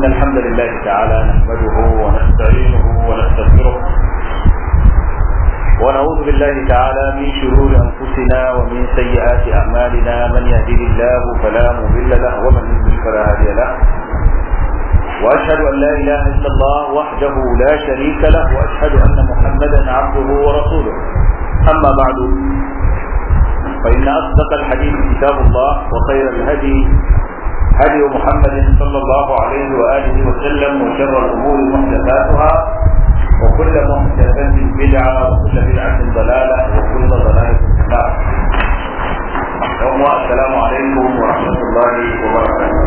إن الحمد لله تعالى نحمده ونستعينه ونستغفره ونعوذ بالله تعالى من شرور أنفسنا ومن سيئات أعمالنا من يهده الله فلا مضل له ومن يضلل فلا هادي له وأشهد أن لا إله إلا الله وحده لا شريك له وأشهد أن محمدا عبده ورسوله أما بعد فإن أصدق الحديث كتاب الله وخير الهدي هدي محمد صلى الله عليه وآله وسلم وشر الأمور محدثاتها وكل محدثة بدعة وكل بدعة ضلالة وكل ضلالة في النار. السلام عليكم ورحمة الله وبركاته.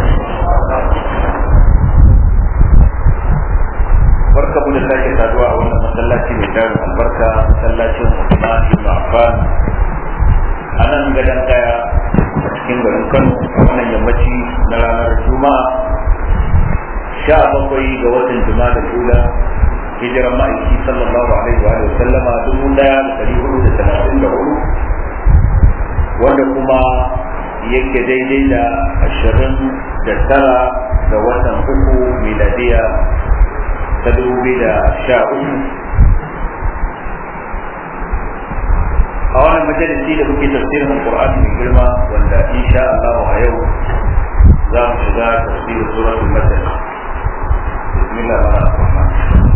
barka mu da sake saduwa a wannan masallaci mai tarin albarka masallacin Usman ibn Affan a nan gadon daya a cikin garin Kano a wannan yammaci na ranar Juma'a sha bakwai ga watan Juma'a da Kula hijiran ma'aiki sallallahu alaihi wa sallama dubu daya da dari hudu da talatin da hudu wanda kuma yake daidai da ashirin da tara ga watan uku miladiya ta dubu da sha uku a wannan majalisi da muke tafsirin alqur'ani mai girma wanda insha Allah a yau za mu shiga tafsirin suratul masal bismillah ar-rahman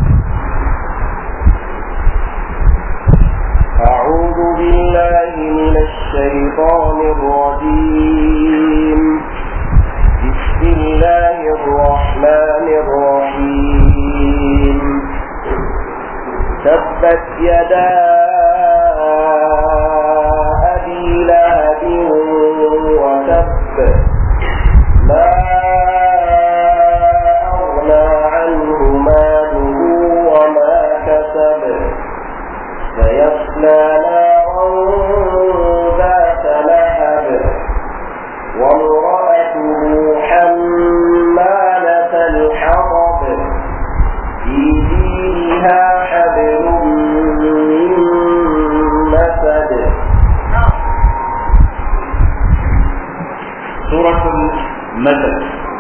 أعوذ بالله من الشيطان الرجيم بسم الله الرحمن الرحيم تبت يدا أبي لهب وتب ما أغنى عنه ماله وما كسب سيصلى نارا ذات لهب وامرأته حمالة الحطب في جيدها حبل من مسد سورة المثل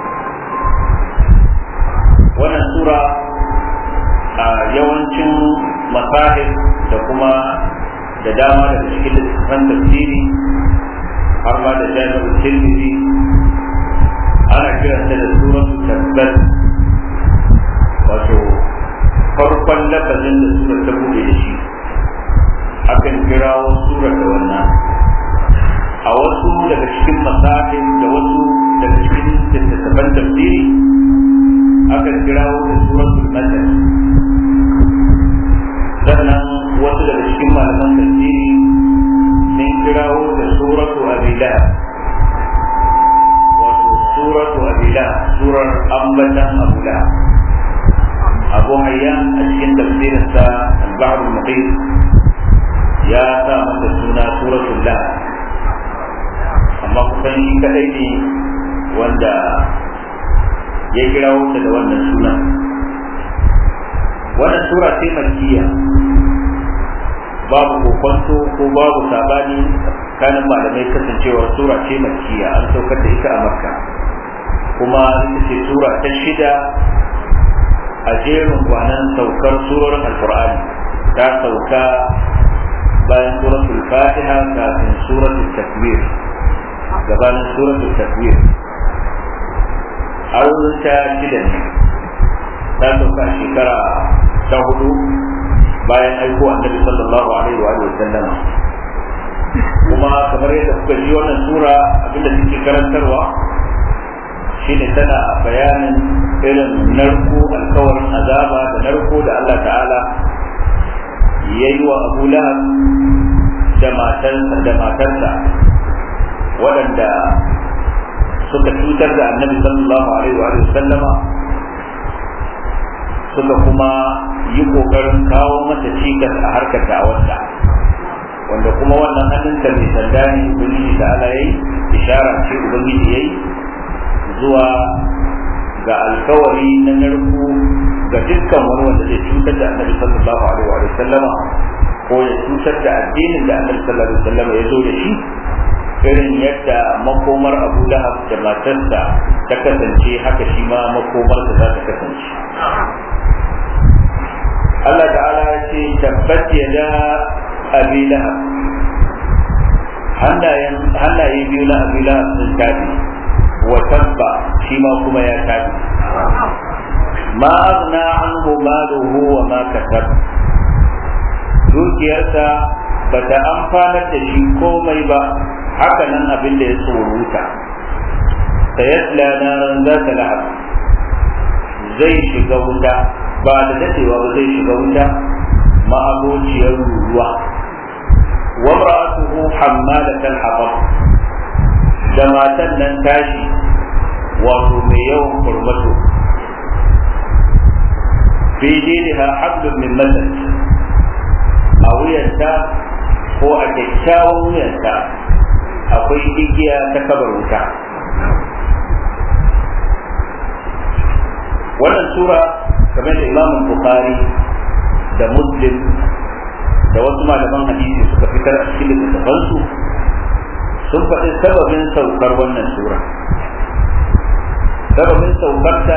wannan sura a yawancin masahib da kuma da dama daga cikin littattafan tafsiri har ma da jami'ar tirmidhi ana kiranta da suratul tabbat wato farkon lafazin da surar ta buɗe da shi akan kirawo surar da wannan a wasu daga cikin masahib da wasu daga cikin littattafan tafsiri akan kirawo da suratul masal sannan wasu daga cikin malaman tafsiri sun kirawo da suratu abila wato suratu abila surar ambatan abula abu hayyan a cikin tafsirinsa al-bahr al-muqim ya sa mata suna suratul la amma kusan shi kadai ne wanda ya kirawo ta da wannan sunan wannan sura ce makkiya babu kokonto ko babu sabani kanin malamai kasancewar sura ce makkiya an saukar da ita a makka kuma ita ce sura ta shida a jerin kwanan saukar surorin alkur'ani ta sauka bayan suratul fatiha kafin suratul takwir gabanin suratul takwir a wurin ta shida ne ta sauka shekara ta hudu bayan aiko annabi sallallahu alaihi wa sallam kuma kamar yadda kuka ji wannan sura abinda take karantarwa shine tana bayanin irin narko alkawarin azaba da narko da Allah ta'ala ya yi wa Abu Lahab da matarsa da matarsa waɗanda suka cutar da annabi sallallahu alaihi wa sallama suka kuma yi kokarin kawo mata cikas a harkar da'awarta wanda kuma wannan hannunta mai sanda ne ubangiji da ala yayi ishara ce ubangiji yayi zuwa ga alkawari na narko ga dukkan wani wanda zai cutar da annabi sallallahu alaihi wa sallama ko ya cutar da addinin da annabi sallallahu alaihi wa sallama ya zo da shi irin yadda makomar abu lahab da matarsa ta kasance haka shi ma makomarsa za ta kasance Allah ta'ala ya ce tabbat ya da abi lahab hannaye biyu na abi lahab sun tafi wa tabba shi ma kuma ya tafi ma aghna anhu maluhu wa ma kasab dukiyarsa bata amfanar da shi komai ba haka nan abin da ya tsoruta sayasla naran za ta lahab zai shiga wuta ba da dadewa ba zai shiga wuta ma'abociyar ruwa wa ra'atuhu hammalatal hatab da matan nan tashi wato mai yawan kurmato fi jiniha hablum min masad a wuyanta ko a kyakkyawan wuyanta akwai igiya ta kabar wuta wannan sura kamar da imamun bukhari da muslim da wasu malaman hadisi suka fitar a cikin littattafansu sun faɗi sababin saukar wannan sura sababin saukarta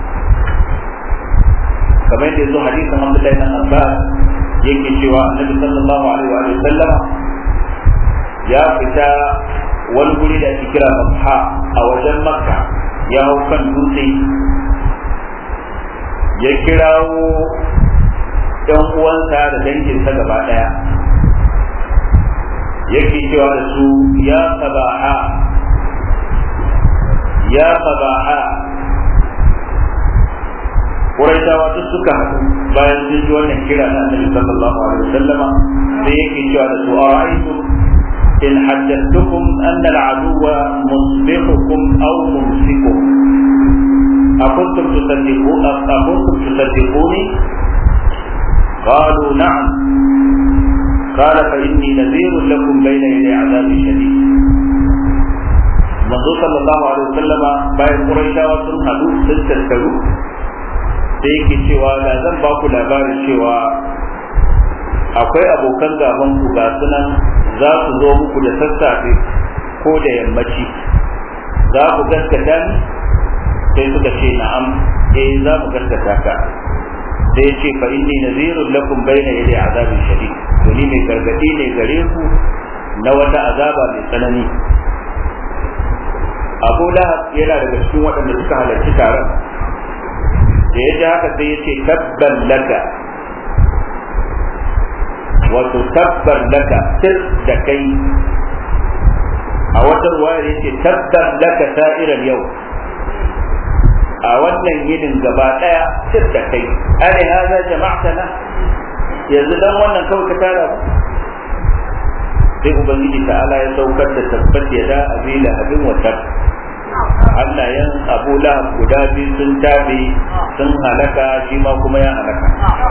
kamar da yanzu hadisin abdullahi na abbas yake cewa annabi sallallahu alaihi wa sallama ya fita wani guri da ake kira Babha a wajen Makka ya hau kan dutse ya kirawo ɗan uwansa da danginsa gaba ɗaya yake cewa da su ya sabaha ya sabaha Quraishawa duk suka haɗu bayan sun ji wannan kira na Annabi sallallahu alaihi wasallama sai yake cewa da su ara'aytum in haddathukum anna al-aduwa musbihukum aw mumsikukum أكنتم تصدقون أكنتم تصدقوني قالوا نعم قال فإني نذير لكم بين يدي عذاب شديد manzo sallallahu alaihi wasallama bayan quraishawa sun hadu sun tattaru sai yake cewa da zan ba ku labarin cewa akwai abokan gaban ku ga sunan za su zo muku da sassafe ko da yammaci za ku gaskata ni sai suka ce na'am eh za mu gaskata ka sai ya ce fa inni nazirun lakum bayna yadi azabin shadid to ni mai gargadi ne gare ku na wata azaba mai tsanani Abu Lahab yana daga cikin waɗanda suka halarci taron da ya ji haka sai ya ce tabban laka wato tabban laka sir da kai a wata ruwayar ya ce tabban laka sa'irar yau a wannan yinin gaba daya sir da kai ane haza jama'tana yanzu dan wannan kawai ka tara sai ubangiji ta'ala ya saukar da tabbat ya da abila abin wata hannayen abu lahab guda biyu sun tabe sun halaka shi ma kuma ya halaka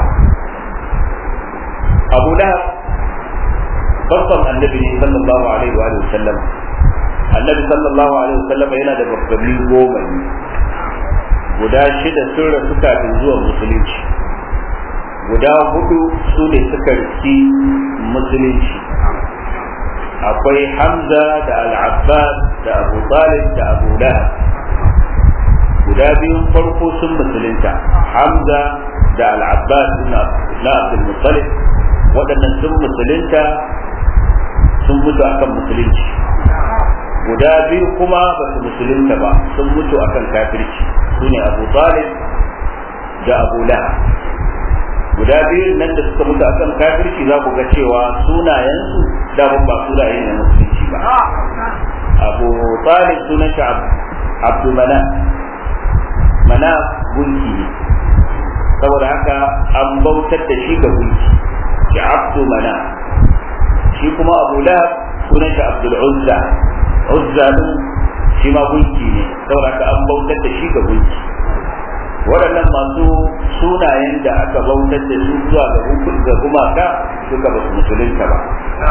abu lahab babban annabi ne sallallahu alaihi wa sallam annabi sallallahu alaihi wa sallam yana da babbanni goma ne guda shida sun rasu kafin zuwan musulunci guda hudu su ne suka riski musulunci akwai hamza da al'abbas da abu talib da abu lahab guda biyun farko sun musulunta hamza da al'abbas na abdul muttalib waɗannan sun musulunta sun mutu akan musulunci guda biyu kuma ba su musulunta ba sun mutu akan kafirci su ne abu talib da abu lahab guda biyun nan da suka mutu akan kafirci za ku ga cewa sunayensu daman ba sunaye na musulunci ba abu talib sunan shi abdu mana mana gunki ne saboda haka an bautar da shi ga gunki shi abdu mana shi kuma abu lahab sunan shi abdul uzza uzza din shi ma gunki ne saboda haka an bautar da shi ga gunki waɗannan masu sunayen da aka bautar da su zuwa ga gumaka suka ba su musulunta ba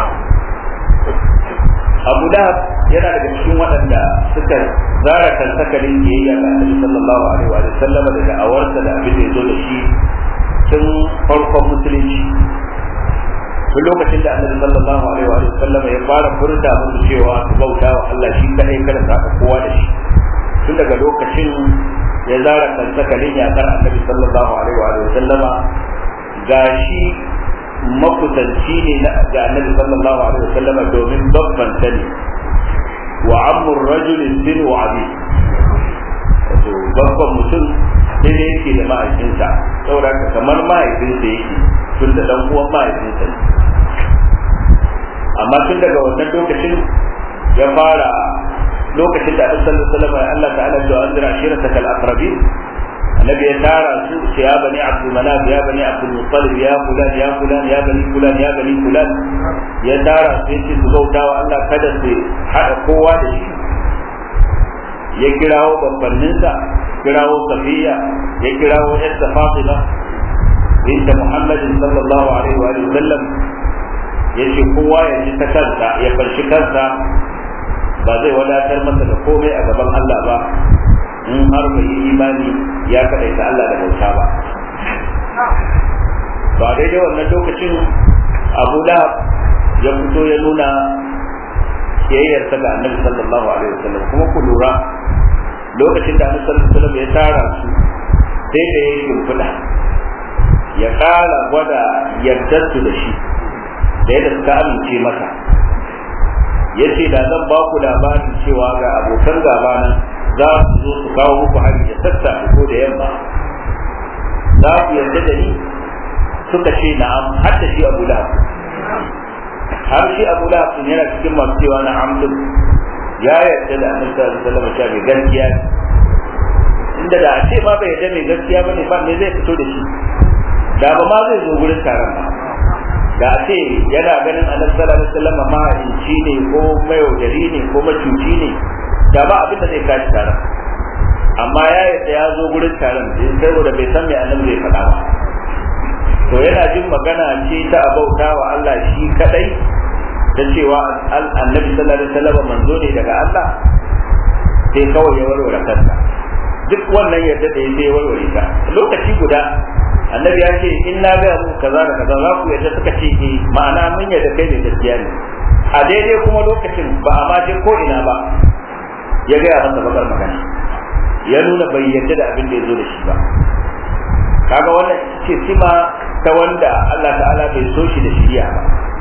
abu lahab yana daga cikin waɗanda suka zara kan sakalin biyayya ga annabi sallallahu alaihi wa sallam da da'awarsa da abin da ya zo da shi tun farkon musulunci duk lokacin da annabi sallallahu alaihi wa sallam ya fara furta musu cewa su bauta wa Allah shi kadai kada su haɗa kowa da shi tun daga lokacin ya zara kansakalin yakar annabi sallallahu alaihi wa sallama gashi makusanci ne ga annabi sallallahu alaihi wa sallama domin babban sani wa ammur rajulin bin wa abi wato babban mutum sai da yake da mahaifinsa saboda kamar mahaifinsa yake tun da dan uwan mahaifinsa ne amma tun daga wannan lokacin ya fara lokacin da Annabi sallallahu alaihi wasallam Allah ta'ala ya anzira ashiratakal aqrabin annabi ya tara su ce ya bani abdul manaf ya bani abdul muttalib ya fulan ya fulan ya bani fulan ya bani fulan ya tara su yace su bauta wa Allah kada su hada kowa da shi ya kirawo babbanninsa kirawo safiya ya kirawo yadda fatima binta muhammadin sallallahu alaihi wa sallam ya ce kowa ya ji ta kansa ya farshi kansa ba zai wadatar masa da komai a gaban Allah ba in har bai yi imani ya kaɗaita Allah da bauta ba ba daidai wannan lokacin abu lahab ya fito ya nuna kiyayyarsa ga annabi sallallahu alaihi wasallam kuma ku lura lokacin da annabi sallallahu alaihi wasallam ya tara su sai da ya yi shimfiɗa ya ƙara gwada yardarsu da shi da yadda suka amince masa ya ce da zan ba ku labarin cewa ga abokan gaba nan za su zo su kawo muku hari da sassa ko da yamma za ku yarda da ni suka ce na'am har da shi abu lahab har shi abu lahab yana cikin masu cewa na'am din ya yarda da annabi sallallahu alaihi wasallam cewa mai gaskiya inda da a ce ma bai yarda mai gaskiya bane ba me zai fito da shi da ba ma zai zo gurin taron ba da a ce yana ganin annabi sallallahu alaihi wasallam mahaici ne ko mayaudari ne ko macuci ne da ba abin da zai kashi taron amma ya yadda ya zo gurin taron din saboda bai san me annabi zai faɗa ba to yana jin magana ce ta abauta wa Allah shi kadai da cewa annabi sallallahu alaihi wasallam manzo ne daga Allah sai kawai ya warware kansa duk wannan yadda da ya warware ta lokaci guda annabi ya ce in na ga mu kaza da kaza za ku yadda suka ce eh ma'ana mun yadda kai ne gaskiya ne a daidai kuma lokacin ba a ma je ko ina ba ya gaya masa bakar magana ya nuna bai yadda da abin da ya zo da shi ba kaga wannan ce sima ta wanda Allah ta'ala bai so shi da shiriya ba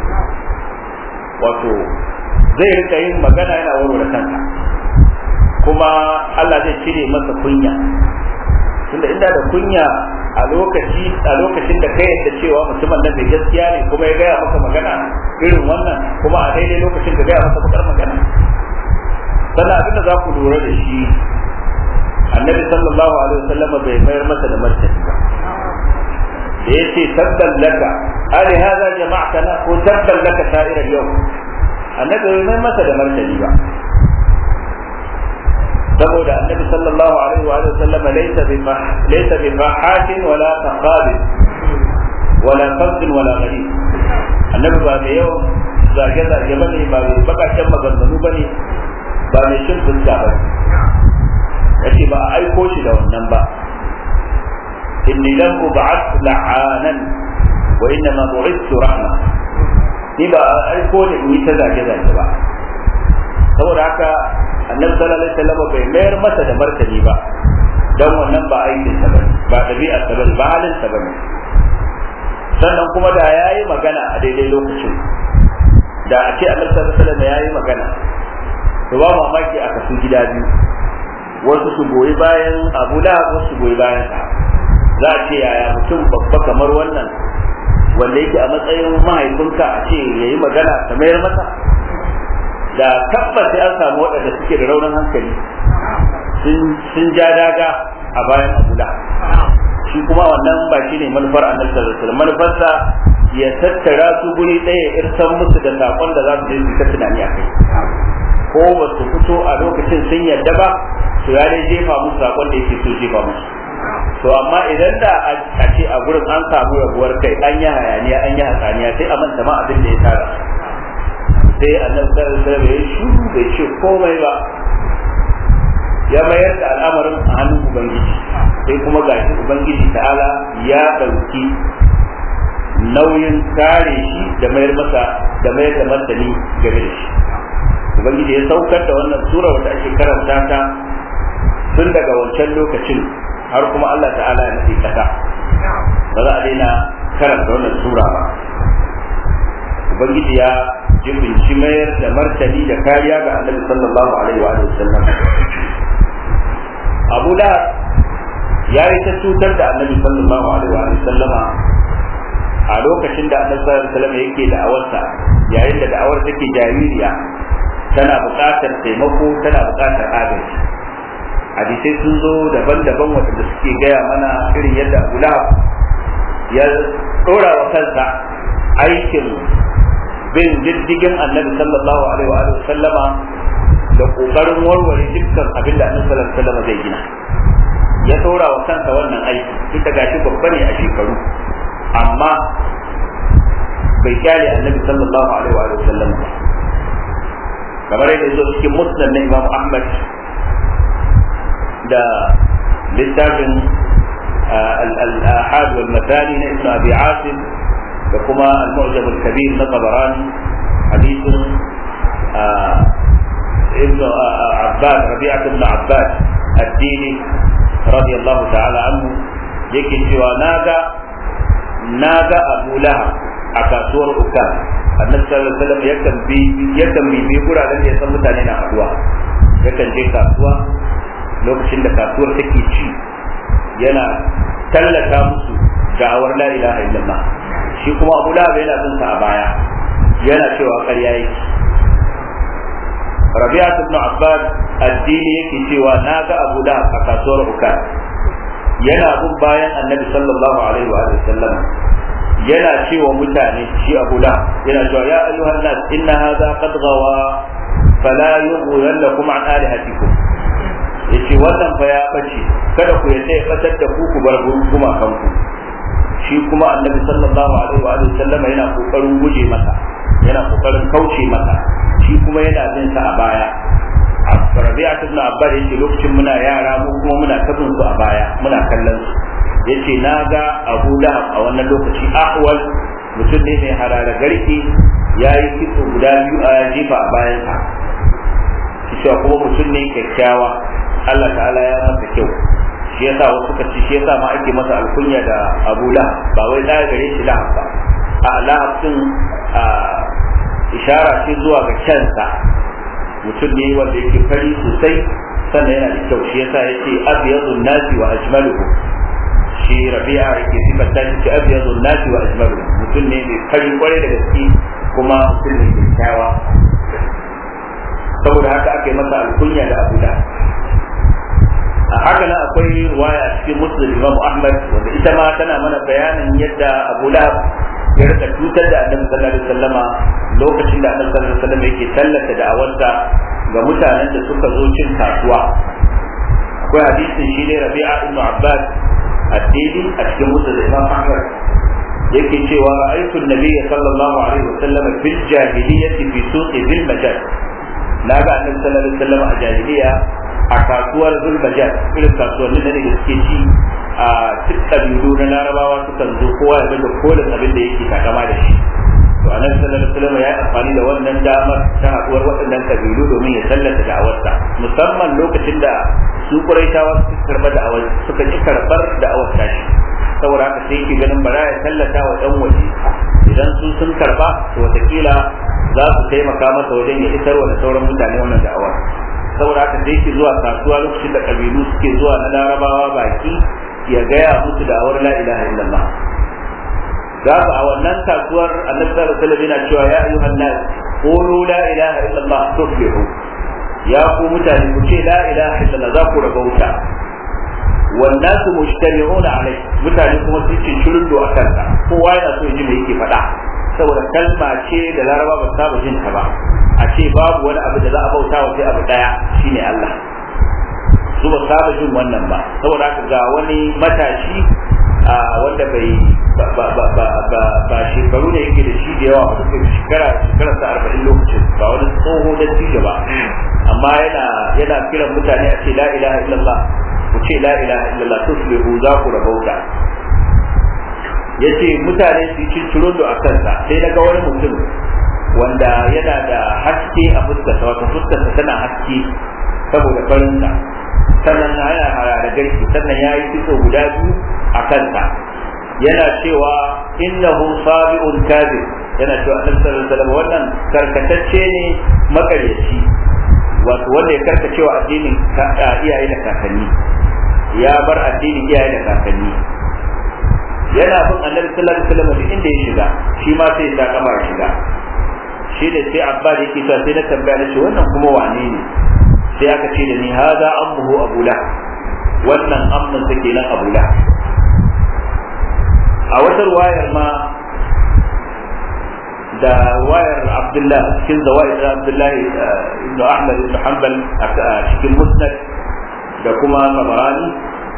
wato zai rika yin magana yana warware kansa kuma Allah zai cire masa kunya tunda inda da kunya a lokaci a lokacin da kai yadda cewa mutumin nan mai gaskiya ne kuma ya gaya maka magana irin wannan kuma a daidai lokacin da gaya maka bakar magana sannan abin da za ku lura da shi annabi sallallahu alaihi wasallam bai mayar masa da martani ba da ya ce tabban laka ali hada jama'tana ko tabban laka sa'irar yau annabi bai mayar masa da martani ba saboda annabi sallallahu alaihi wa sallam laysa bi laysa bi fahatin wala taqab wala fard wala gharib annabi ba mai yawan zage zage bane ba mai bakakken maganganu bane ba mai shin fuska ba yace ba a aiko shi da wannan ba inni lam ub'ath la'anan wa innama bu'ithtu rahma ni ba a aiko ne in yi ta zage zage ba saboda haka annabi sallallahu alaihi wasallam bai mayar masa da martani ba dan wannan ba aikin sa bane ba dabi'ar sa bane ba halin sa bane sannan kuma da yayi magana a daidai lokacin da a ce annabi sallallahu alaihi wasallam yayi magana to ba mamaki a kasu gida biyu wasu su goyi bayan Abu Lahab wasu su goyi bayan sa za a ce yaya mutum babba kamar wannan wanda yake a matsayin mahaifinka a ce yayi magana ta mayar masa da tabbas sai an samu waɗanda suke da raunin hankali sun ja daga a bayan abula shi kuma wannan ba shi ne manufar annabi sallallahu alaihi wasallam manufarsa ya tattara su guri ɗaya irsan musu da sakon da za su je su ta tunani a kai ko ba su fito a lokacin sun yadda ba to ya dai jefa musu sakon da yake so jefa musu to amma idan da a ce a gurin an samu rabuwar kai an yi hayaniya an yi hatsaniya sai a manta ma abin da ya tara sai annabi sallallahu alaihi wasallam ya shiru bai ce komai ba ya mayar da al'amarin a hannun ubangiji sai kuma gashi ubangiji ta'ala ya dauki nauyin kare shi da mayar masa da mayar da martani game da shi ubangiji ya saukar da wannan sura wata ake karanta ta tun daga wancan lokacin har kuma Allah ta'ala ya nufi kasa ba za a daina karanta wannan sura ba ubangiji ya jibinci mayar da martani da kariya ga annabi sallallahu alaihi wa sallam abu lahab ya yi ta cutar da annabi sallallahu alaihi wa sallama a lokacin da annabi sallallahu alaihi wa sallam yake da'awarsa yayin da da'awar take jaririya tana buƙatar taimako tana buƙatar agaji hadisai sun zo daban-daban waɗanda suke gaya mana irin yadda abu lahab ya ɗora wa kansa aikin bin diddigin annabi sallallahu alaihi wa sallama da ƙoƙarin warware dukkan abin da annabi sallallahu alaihi wa sallama zai gina ya ɗora wa kansa wannan aiki duk da gashi babba ne a shekaru amma bai kyale annabi sallallahu alaihi wa sallam ba kamar yadda zo cikin musnad na imam ahmad da littafin al-ahad wal mathani na ibn abi asim da kuma al-mu'jam al-kabir na tabarani hadithun ibn abbas rabi'at ibn abbas ad-dini radiyallahu ta'ala anhu yake cewa naga naga abu lahab a kasuwar ukan annabi sallallahu alaihi wasallam yakan bi yakan bi bi guraren da ya san mutane na haduwa yakan je kasuwa lokacin da kasuwar take ci yana tallata musu da'awar la ilaha illallah shi kuma abu lahab yana bin sa a baya yana cewa ƙarya yake rabi'a ibn abbas addini yake cewa na ga abu lahab a kasuwar ukan yana bin bayan annabi sallallahu alaihi wa sallam yana cewa mutane shi abu da yana cewa ya ayyuhan nas inna hadha qad gawa fala yughrannakum an alihatikum yace wannan fa ya bace kada ku yadda ya fatar da ku ku bar kuma kanku shi kuma annabi sallallahu alaihi wa sallam yana kokarin guje masa yana kokarin kauce masa shi kuma yana bin sa a baya Rabi'a ibn Abbas yace lokacin muna yara mu kuma muna tabin su a baya muna kallon su yace na ga Abu Lahab a wannan lokaci ahwal mutum ne mai harara garki ya yi kitso guda biyu a jefa a bayansa cewa kuma mutum ne kyakkyawa Allah ta'ala ya masa kyau shi yasa wasu suka ci shi yasa ma ake masa alkunya da Abu Lahab ba wai da gare shi Lahab ba a Lahab din ishara ce zuwa ga kyansa mutum ne wanda yake fari sosai sannan yana da kyau shi yasa yace abyadun nasi wa ajmaluhu shi rabi'a yake sifanta shi ce abyadun nasi wa ajmaluhu mutum ne mai fari kwarai da gaske kuma mutum ne kyakkyawa saboda haka aka yi masa alkunya da abu da a haka nan akwai ruwaya cikin muslim imam ahmad wanda ita ma tana mana bayanin yadda abu lahab ya rika cutar da annabi sallallahu alaihi wasallama lokacin da annabi sallallahu alaihi wasallam yake tallata da'awarsa ga mutanen da suka zo cin kasuwa akwai hadisin shi ne rabi'a ibn abbas addini a cikin musu da imam ahmad yake cewa ra'aytu an-nabiyya sallallahu alaihi wasallam fil jahiliyyati fi suqi bil majal naga annabi sallallahu alaihi wasallam a jahiliya a kasuwar zulmajal irin kasuwannin da ne suke ci a duk kabilu na larabawa sukan zo kowa ya bada kolin abin da yake takama da shi to anan sallallahu alaihi wasallam ya yi amfani da wannan damar ta haduwar waɗannan kabilu domin ya sallata da'awarsa musamman lokacin da su quraishawa suka karɓar da'awar suka ki karɓar da'awar tashi saboda haka sai yake ganin bara ya sallata wa ɗan waje idan su sun karɓa to wataƙila za su taimaka masa wajen ya isarwa da sauran mutane wannan da'awar saboda haka sai yake zuwa kasuwa lokacin da kabilu suke zuwa na larabawa baki ya gaya musu da awar la ilaha illallah za ku a wannan kasuwar annabi sallallahu alaihi wasallam yana cewa ya ayyuhan nas qulu la ilaha illallah tuflihu ya ku mutane ku ce la ilaha illallah za ku rabauta wannan su mujtami'una alai mutane kuma sun ce shirin do akan ta kowa yana so ya ji me yake faɗa saboda kalma ce da laraba ba saba jin ta ba a ce babu wani abu da za a bauta wa sai abu daya shine Allah su ba saba jin wannan ba saboda haka ga wani matashi wanda bai ba shekaru ne yake da shi da yawa ba duk shekara shekara sa arba'in lokacin ba wani tsoho da tija ba amma yana yana kiran mutane a ce la ilaha illallah ku ce la ilaha illallah tuslihu za ku rabauta ya ce mutane su yi cinciro a kansa sai na ga wani mutum wanda yana da haske a fuskarsa wato fuskarsa tana haske saboda farinsa sannan yana harare garki sannan ya yi kitso guda biyu a kansa yana cewa innahu sabi'un kadhib yana cewa annabi sallallahu alaihi wasallam wannan karkatacce ne makaryaci wato wanda ya karkacewa addinin iyaye da kakanni ya bar addinin iyaye da kakanni yana bin annabi sallallahu alaihi wasallam duk inda ya shiga shi ma sai ya kama ya shiga shi da sai abba da yake cewa sai na tambaya da shi wannan kuma wane ne sai aka ce da ni haza ammuhu abula wannan amman take nan abula a wata ruwayar ma da wayar abdullah cikin zawai da abdullah ibn ahmad ibn hanbal a cikin musnad da kuma tabarani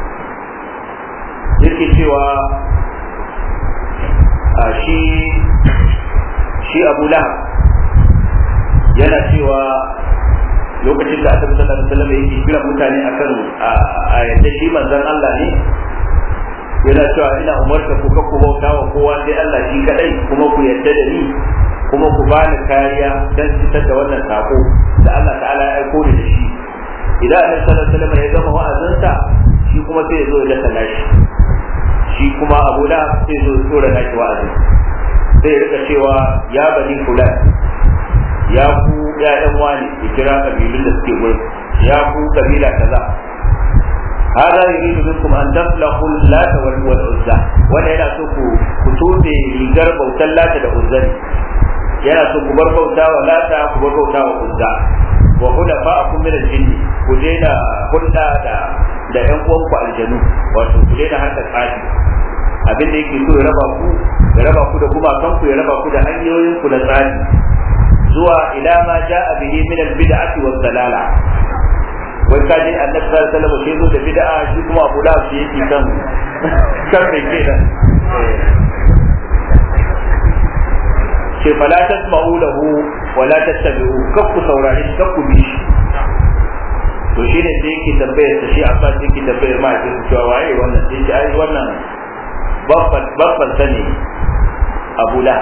yake cewa shi shi abu lahab yana cewa lokacin da annabi sallallahu alaihi wasallam yake kira mutane akan a yadda shi manzon Allah ne yana cewa ina umarta ku ka ku bauta wa kowa sai Allah shi kadai kuma ku yadda da ni kuma ku bani kariya dan fitar da wannan sako da Allah ta'ala ya aiko ni da shi idan annabi sallallahu alaihi wasallam ya gama wa'azinsa shi kuma sai ya zo ya dasa nashi shi kuma Abu Lahab sai ya zo ya tsora nashi wa'azin sai ya rika cewa ya bani fulan ya ku ya'yan wani ya kira kabilun da suke gurin ya ku kabila kaza هذا يريد منكم أن تفلقوا اللات والعزى ولا yana so ku ku tube rigar bautar lata da uzza yana so ku bar bauta wa lata ku bar bauta wa uzza wa khulafa'akum min al-jinn ku daina hulɗa da da ƴan uwanku aljanu wato ku daina harkar tsafi abin da yake so ya raba ku ya raba ku da gumakan ku ya raba ku da hanyoyin ku na tsari zuwa ila ma ja'a bihi min al-bid'ati wa dalala wai ka je annabi sallallahu alaihi wasallam sai zo da bid'a shi kuma Abu Lahab shi yake kan kan mai kenan ce fala tasma'u lahu wa la tattabi'u kakku saurare shi kakku bi shi to shi ne sai yake tambayar sa shi Abbas yake tambayar ma yake cewa waye wannan sai ce ai wannan babban babban sani Abu Lahab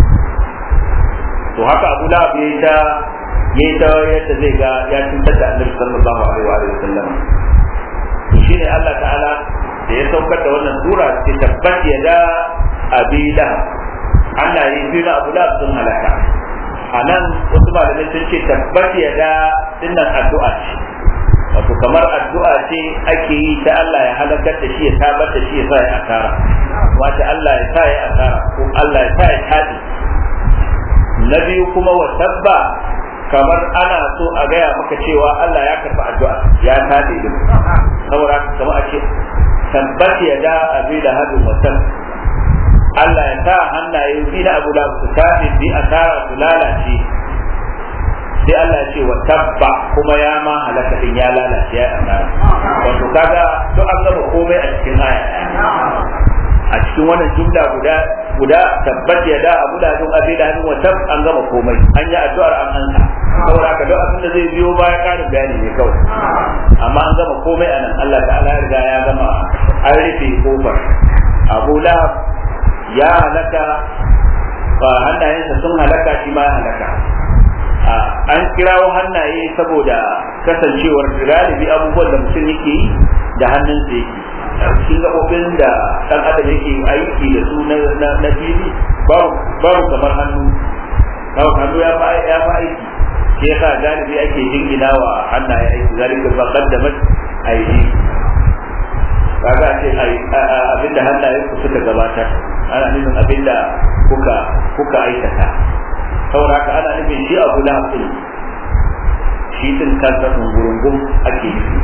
to haka Abu Lahab yayi ta yayi ta yadda zai ga ya cutar da Annabi sallallahu alaihi wa sallam to shine Allah ta'ala da ya saukar da wannan sura ce tabbat ya da abi lahab Allah ya yi na Abu Lahab sun halaka a nan wasu malamai sun ce tabbat ya da dinnan addu'a ce wato kamar addu'a ce ake yi ta Allah ya halakar da shi ya tabar da shi ya sa ya asara wata Allah ya sa ya asara ko Allah ya sa ya tabi na biyu kuma wa tabba kamar ana so a gaya maka cewa Allah ya karɓi addu'a ya tabi din saboda kamar a ce tabbat ya da abi da hadu mutum Allah ya sa hannaye bi na abu da su tabi bi asara su lalace sai Allah ya ce wa tabba kuma ya ma halaka din ya lalace ya asara wato kaga to an gama komai a cikin aya a cikin wannan jumla guda guda tabbat ya da abu da dun abi da hannun wa tab an gama komai an yi addu'ar an ansa saboda ka duk abin da zai biyo baya karin bayani ne kawai amma an gama komai anan Allah ta'ala ya riga ya gama an rufe kofar Abu Lahab ya halaka hannayensa sun halaka shi ma ya halaka an kirawo hannaye saboda kasancewar galibi abubuwan da mutum yake yi da hannunsa yake cikin gaɓoɓin da ɗan adam yake aiki da su na fili babu kamar hannu babu hannu ya fa aiki shi yasa galibi ake jingina wa hannaye aiki zalika ba qaddamat aidi kaga ce abinda hannayen ku suka gabatar ana nufin abinda kuka kuka aikata saboda haka ana nufin shi abu lahab din shi din kansa gurungun ake nufi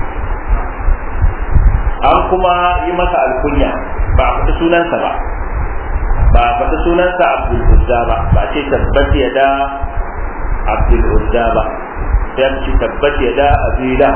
an kuma yi masa alkunya ba a faɗi sunansa ba ba a faɗi sunansa abdul uzza ba ba ce tabbat ya da abdul uzza ba sai ce tabbat ya da azila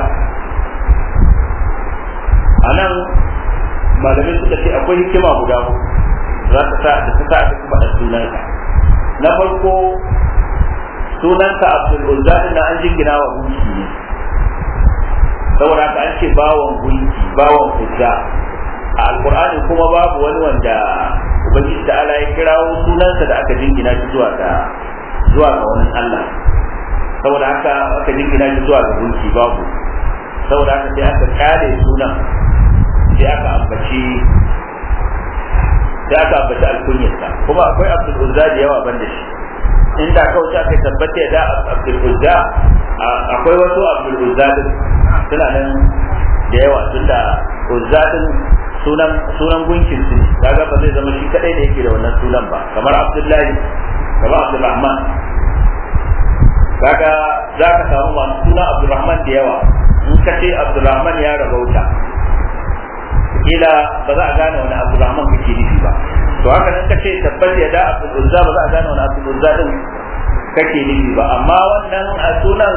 a nan malamai suka ce akwai hikima guda za ta sa da ta sa aka kuma da sunansa na farko sunansa abdul uzza na an jingina wa gunki ne saboda haka an ce bawan gunki bawan uzza a alkur'ani kuma babu wani wanda ubangiji ta'ala ya kirawo sunansa da aka jingina shi zuwa ga zuwa ga wani Allah saboda haka aka jingina shi zuwa ga gunki babu saboda haka sai aka kare sunan sai aka ambaci sai aka ambaci alkunyarsa kuma akwai abdul uzza da yawa ban da shi inda kawai aka tabbata da abdul uzza akwai wasu abdul uzza din suna nan da yawa tunda uzza din sunan sunan gunkin su kaga ba zai zama shi kadai da yake da wannan sunan ba kamar abdullahi kamar abdulrahman kaga za ka samu masu suna abdulrahman da yawa in ka ce abdulrahman ya rabauta kila ba za a gane wani abdulrahman kake nufi ba to haka nan ka ce tabbas ya da abdul uzza ba za a gane wani abdul uzza din kake nufi ba amma wannan a sunan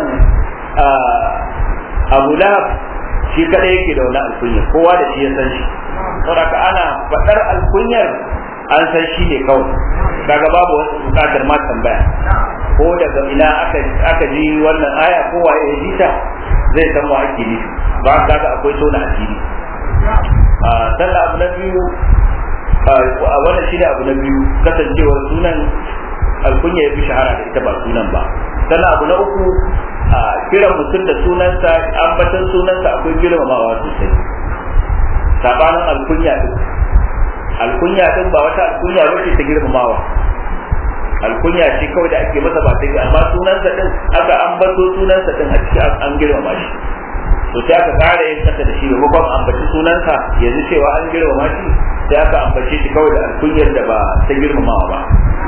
abu lahab shi kadai yake da wani alkunyar kowa da shi ya san shi saboda ana faɗar alkunyar an san shi ne kawai kaga babu wasu bukatar ma tambaya ko daga ina aka aka ji wannan aya ko waye ya ji ta zai san wa ake nufi ba kaga akwai tona asiri a sallah abu na biyu a wannan shi ne abu na biyu kasancewar sunan alkunya ya fi shahara da ita ba sunan ba sannan abu na uku a kiran mutum da sunansa ambatan sunansa akwai girmamawa sosai sabanin alkunya din alkunya din ba wata alkunya ba ce ta girmamawa alkunya ce kawai da ake masa ba ta amma sunansa din aka ambato sunansa din a cikin an girmama shi to sai aka kare yin kasa da shi maimakon ambaci sunansa yanzu cewa an girmama shi sai aka ambace shi kawai da alkunyar da ba ta girmamawa ba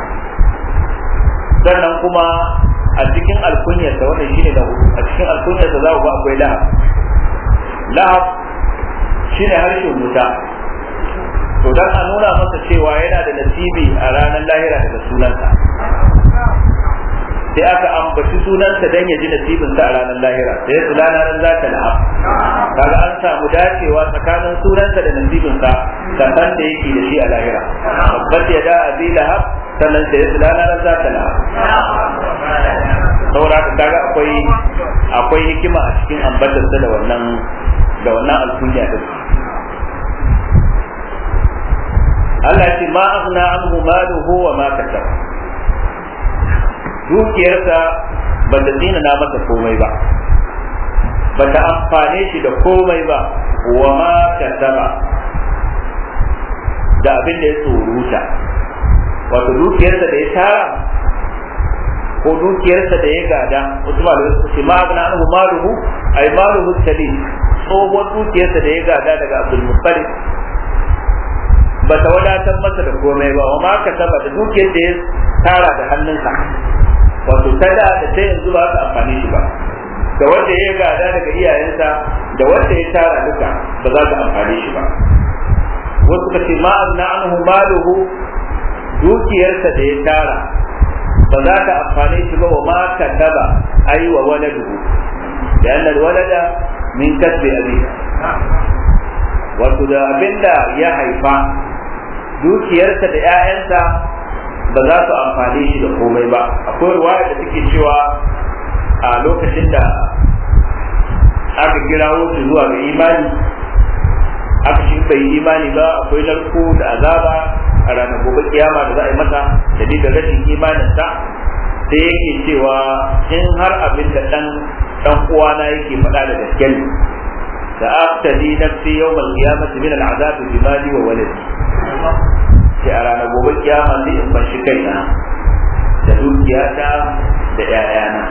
sannan kuma a cikin alkunyarsa wannan shine da hudu a cikin alkunyarsa za ku ga akwai lahab lahab shine harshen wuta to dan a nuna masa cewa yana da nasibi a ranar lahira daga sunansa sai aka ambaci sunansa dan ya ji nasibinsa a ranar lahira sai su ranar za ta lahab kaga an samu dacewa tsakanin sunansa da nasibinsa sannan da yake da shi a lahira babbar ya da abi lahab sannan sai su ranar za ta lahab saboda haka kaga akwai akwai hikima a cikin ambatarsa da wannan da wannan alkunya din Allah ya ce ma aghna anhu maluhu wa ma kasab dukiyarsa ba ta tsina na masa komai ba ba ta amfane shi da komai ba wa ma kasaba da abin da ya tsoruta wato dukiyarsa da ya tara ko dukiyarsa da ya gada wasu malamai su ce ma aghna anhu maluhu ay maluhu salim tsohon dukiyarsa da ya gada daga Abdul Muttalib ba ta wadatar masa da komai ba wa ma ka saba da dukiyar da ya tara da hannunsa wato ta da da ta yanzu ba su amfani shi ba da wanda ya gada daga iyayensa da wanda ya tara duka ba za su amfani shi ba wasu ka ce ma azna anhu maluhu dukiyarsa da ya tara ba za ta amfani shi ba wa ma ka saba ai wa waladuhu da annal walada min kasbi abi wato da abinda ya haifa dukiyarsa da 'ya'yansa ba za su amfane shi da komai ba akwai ruwaya da take cewa a lokacin da aka kirawo shi zuwa ga imani aka shi bai imani ba akwai narko da azaba a ranar gobe kiyama da za a yi masa da rashin imaninsa sai yake cewa in har abin da dan dan uwana yake faɗa da gaske ne da aftadi nafsi yawmal qiyamati min al'azab bi mali wa waladi sai a ranar gobe kiyama sai in fashi kaina da dukiyata da ƴaƴana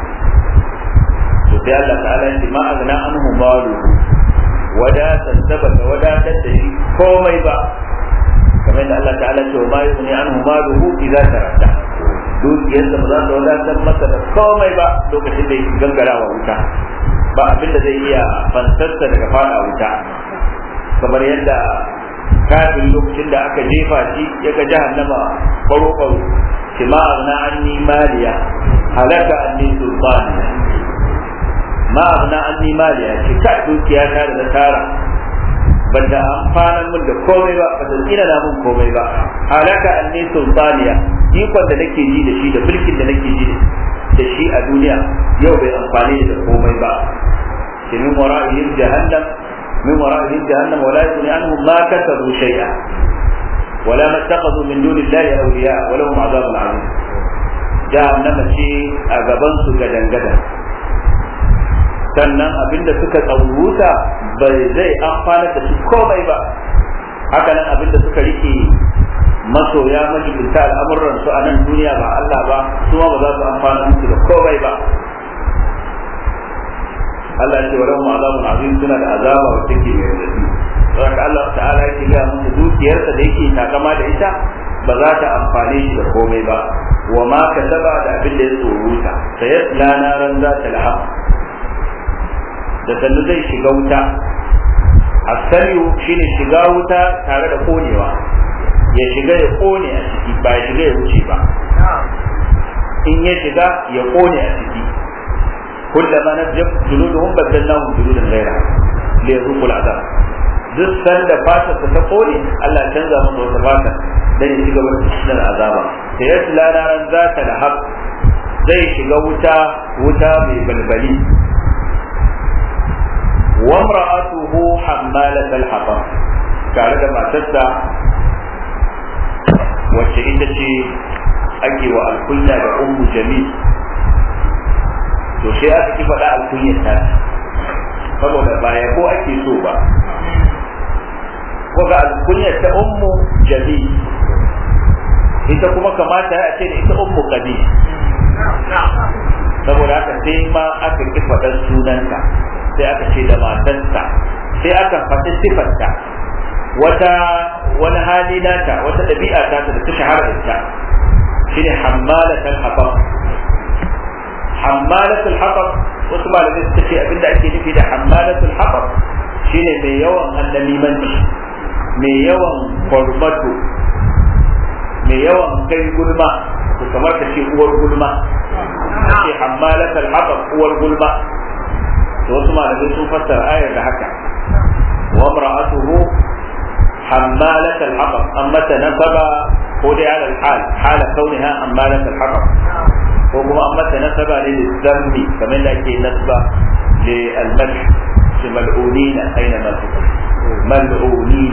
to sai Allah ta'ala ya ce ma agna anhu malu wadatar sabata wadatar da shi komai ba kamar da Allah ta'ala ce ma yughni anhu maluhu idza taradda dukiyarsa ba za ta wadatar masa da komai ba lokacin da yake gangara wa wuta ba abin da zai iya fansarsa daga fara wuta kamar yadda kafin lokacin da aka jefa shi ya ga jahannama baro baro shi ma azna anni maliya halaka anni sultaniya ma azna anni maliya shi ka dukiya ta da tara banda amfanan mun da komai ba ba tsina na mun komai ba halaka anni sultaniya ikon da nake ji da shi da mulkin da nake ji da shi a duniya yau bai amfani da komai ba shi min wara'ihim jahannam min wara'ihim jahannam wala yughni anhum ma kasabu shay'a wala mattakhadhu min dunillahi awliya wa lahum azabun azim jahannama ce a gaban su gadan gadan sannan abinda suka tsawuta bai zai amfana da su komai ba haka nan abinda suka rike masoya majibinta al'amuran su a nan duniya ba Allah ba su ma ba za su amfana musu da komai ba Allah ce walau azabun azim suna da azaba wacce ke mai radadi saboda Allah ta'ala yake ga musu dukiyarsa da yake takama da ita ba za ta amfane shi da komai ba wa ma kasaba da abin da ya tsoruta sayasla naran za ta lahab da sannu zai shiga wuta asaliyu shine shiga wuta tare da konewa ya shiga ya kone a ciki ba ya shiga ya wuce ba in ya shiga ya kone a ciki kullama najab juluduhum badalnahum juludan ghayra li yazuqu al'adab duk sanda fata ta ta kone Allah ya canza masa wata fata dan ya shiga wata cikin azaba sai ya tsala ran zata da hab zai shiga wuta wuta mai balbali wa imra'atuhu hammalat al-hatab tare da matarsa wacce ita ce ake wa alkunya da ummu jamil to sai aka ki faɗa alkunyar ta saboda ba yabo ake so ba ko ga alkunyar ta ummu jamil ita kuma kamata a ce da ita ummu qabi saboda haka sai ma aka ki faɗar sunanta sai aka ce da matarsa sai aka faɗi sifarta wata wani hali nata wata ɗabi'a ta da ta shahara da ita shine hammalatul hatab hammalatul hatab wasu malamai suka ce abinda ake nufi da hammalatul hatab shine mai yawan annamimanci mai yawan kwarmato mai yawan kai gulma to kamar ta ce uwar gulma ce hammalatul hatab uwar gulma to wasu malamai sun fassara ayar da haka wa imra'atuhu حمالة الحطب أما تنسب خذ على الحال حال كونها حمالة الحطب وكما أما تنسب للذنب كما لكي نسب للمدح ملعونين أينما ملعونين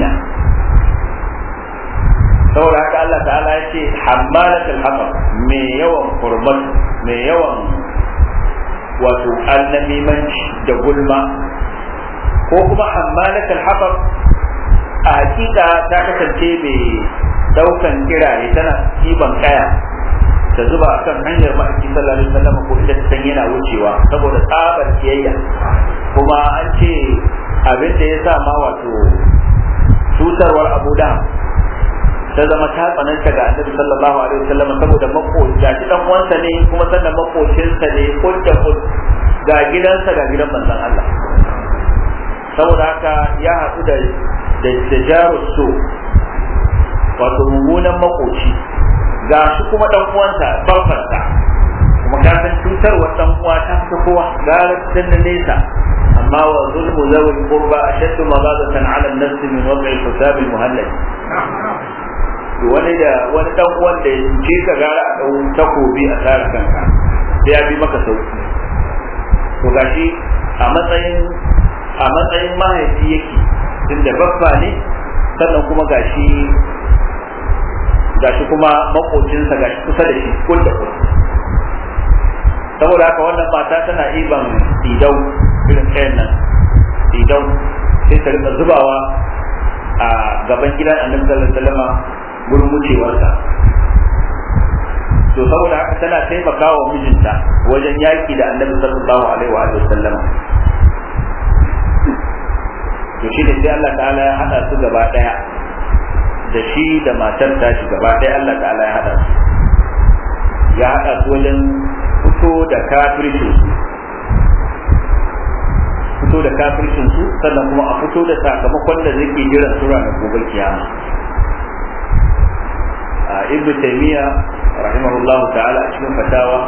saboda haka Allah ta'ala ya ce hammalatul hatab mai yawan kurmat mai yawan wato annamimanci da gulma ko kuma hammalatul hatab a hakika ta kasance mai daukan kirare tana kiban kaya ta zuba a kan hanyar ma'aiki sallallahu alaihi wasallam ko inda ta san yana wucewa saboda tsabar kiyayya kuma an ce abin da ya sa ma wato tutarwar abu da ta zama ta tsananta ga annabi sallallahu alaihi wasallam saboda makoci ga dan uwansa ne kuma sannan makocinsa ne kudda kud ga gidansa ga gidan manzon Allah saboda haka ya haɗu da da jaru so wato mummunan makoci ga shi kuma dan uwansa babbansa kuma ka san cutarwar dan uwa ta fi kowa gara tun da nesa amma wa zulmu zawil qurba ashaddu maghadatan ala an-nafs min wad'i al-hisab al-muhallal wani da wani dan uwan da ce ka gara a dau takobi a tsara kanka sai ya bi maka sauki to gashi a matsayin a matsayin mahaifi yake tunda babba ne sannan kuma gashi gashi kuma makocinsa gashi kusa da shi kul da kul saboda haka wannan mata tana iban idau irin kayan nan idau sai ta rika zubawa a gaban gidan annabi sallallahu alaihi wasallam gurin wucewarsa to saboda haka tana taimakawa mijinta wajen yaki da annabi sallallahu alaihi wa sallam to shi ne sai Allah ta'ala ya hada su gaba daya da shi da matar tashi gaba daya Allah ta'ala ya hada su ya hada su wajen fito da kafircin su fito da kafircin su sannan kuma a fito da sakamakon da zai jiran su ranar gobe kiyama a ibnu taymiya rahimahullah ta'ala a cikin fatawa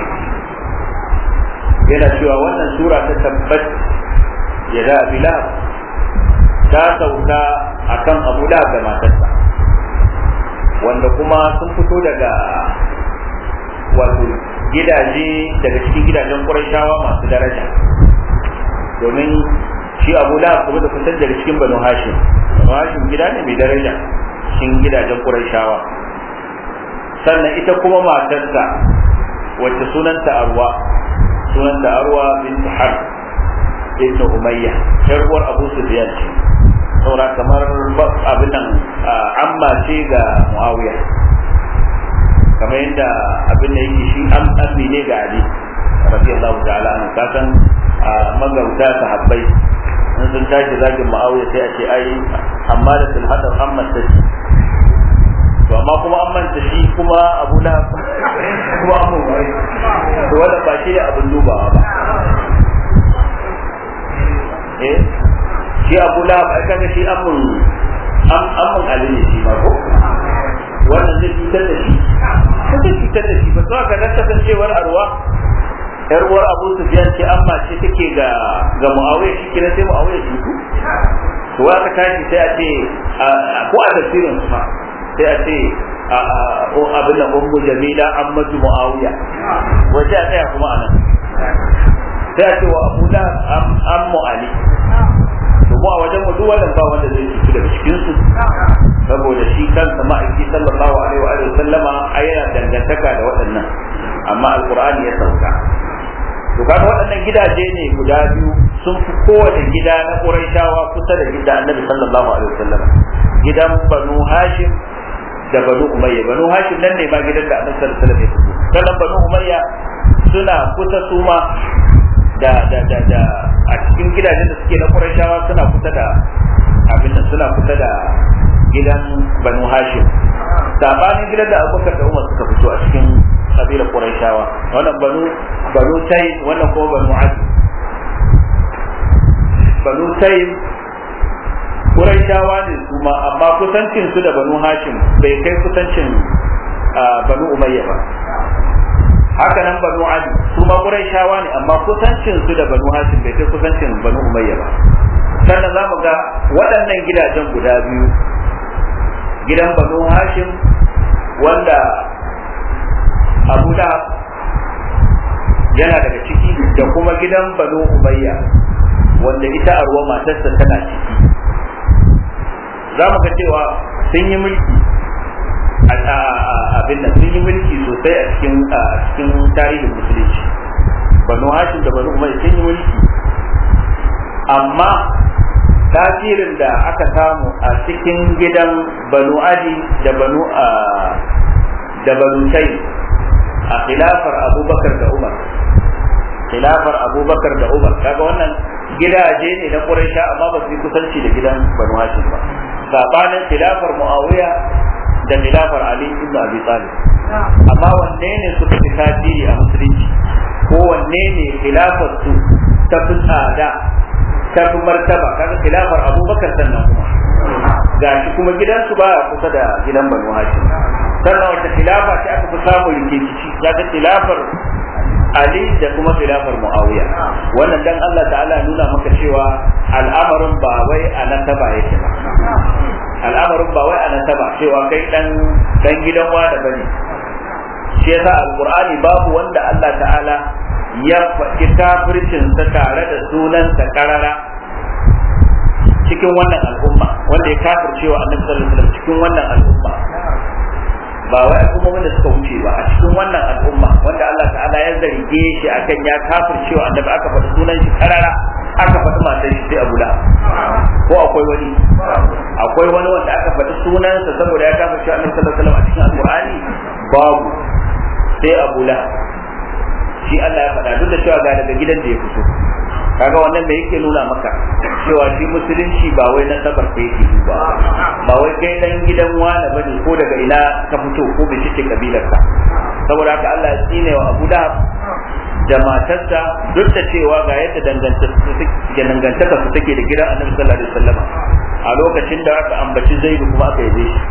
yana cewa wannan sura ta tabbat ya da bilal ta sauka akan abu da da matarsa wanda kuma sun fito daga wato gidaje daga cikin gidajen ƙurashawa masu daraja domin shi abu da kuma da kusan daga cikin banu hashim banu hashim gida ne mai daraja cikin gidajen Qurayshawa sannan ita kuma matarsa wacce sunanta Arwa sunanta Arwa bint Harb ibn Umayya yar uwar Abu Sufyan ce saura kamar abin nan amma ce ga Muawiya kamar yadda abin da yake shi an ammi ne ga Ali radiyallahu ta'ala anhu kasan magauta sahabbai in sun tashi zagin Muawiya sai a ce ai amma da sun hada amma ta shi to amma kuma an manta shi kuma Abu Lahab kuma Abu Bakar to wannan ba shi ne abin dubawa ba eh shi Abu Lahab ai kaga shi amun amun Ali ne shi ma ko wannan zai cutar da shi ko zai cutar da shi ba to ka ga kasancewar arwa yar uwar Abu Sufyan ce amma ce take ga ga Muawiya shi kira sai Muawiya shi ku to aka tashi sai a ce ko a tafsirin su ma sai a ce abin da ummu jamila ammatu Muawiya wace a tsaya kuma anan sai a ce wa Abu da ammu Ali to mu a wajen mu duk wannan ba wanda zai ci daga cikin su saboda shi kansa ma'aiki sallallahu alaihi wa alihi sallama yana dangantaka da waɗannan amma alqur'ani ya sauka to kaga waɗannan gidaje ne guda biyu sun fi kowane gida na Qurayshawa kusa da gida Annabi sallallahu alaihi wasallam gidan Banu Hashim da Banu Umayya Banu Hashim nan ne ma gidan da Annabi sallallahu alaihi wasallam ya fito sannan Banu Umayya suna kusa su ma da da da da a cikin gidajen da suke na Qurayshawa suna kusa da abin nan suna kusa da gidan Banu Hashim sabanin gidan da Abubakar da Umar suka fito a cikin kabilar Qurayshawa wannan banu banu Taym wannan kuma banu Adi banu Taym Qurayshawa ne kuma amma kusancin su da banu Hashim bai kai kusancin banu Umayya ba haka nan banu Adi su ma Qurayshawa ne amma kusancin su da banu Hashim bai kai kusancin banu Umayya ba sannan za mu ga waɗannan gidajen guda biyu gidan banu Hashim wanda abu da yana daga ciki da kuma gidan banu umayya wanda ita arwa matarsa tana ciki za mu ga cewa sun yi mulki abin nan sun yi mulki sosai a cikin cikin tarihin musulunci banu hashim da banu umayya sun yi mulki amma tasirin da aka samu a cikin gidan banu adi da banu da banu tayi a khilafar abubakar da umar khilafar abubakar da umar kaga wannan gidaje ne na quraisha amma ba su yi kusanci da gidan banu hashim ba sabanin khilafar muawiya da khilafar ali ibn abi talib amma wanne ne suka fi tasiri a musulunci ko wanne ne khilafar su ta fi tsada ta fi martaba kaga khilafar abubakar sannan kuma gashi kuma gidansu baya kusa da gidan banu hashim sannan wata khilafa ce aka fi samun rikici za ta khilafar Ali da kuma khilafar Muawiya wannan dan Allah ta'ala nuna maka cewa al'amarin ba wai a nasaba yake ba al'amarin ba wai a nasaba cewa kai dan dan gidan wada bane shi yasa alqur'ani babu wanda Allah ta'ala ya faɗi kafircin sa tare da sunan sa karara cikin wannan al'umma wanda ya kafircewa annabi sallallahu alaihi wasallam cikin wannan al'umma ba wai al'ummomin da suka wuce ba a cikin wannan al'umma wanda Allah ta'ala ya zarge shi akan ya kafircewa annabi aka faɗi sunan shi karara aka faɗi matar shi sai Abu Lahab ko akwai wani akwai wani wanda aka faɗi sunansa saboda ya kafircewa annabi sallallahu alaihi wasallam a cikin alqur'ani babu sai Abu Lahab shi Allah ya faɗa duk da cewa ga daga gidan da ya fito kaga wannan da yake nuna maka cewa shi musulunci ba wai na sabar ka yake duba ba wai kai dan gidan wani bane ko daga ina ka fito ko bai ce kabilar ka saboda haka Allah ya tsine wa Abu Lahab da matarsa duk da cewa ga yadda dangantaka su take da gidan Annabi sallallahu alaihi wasallam a lokacin da aka ambaci Zaidu kuma aka yabe shi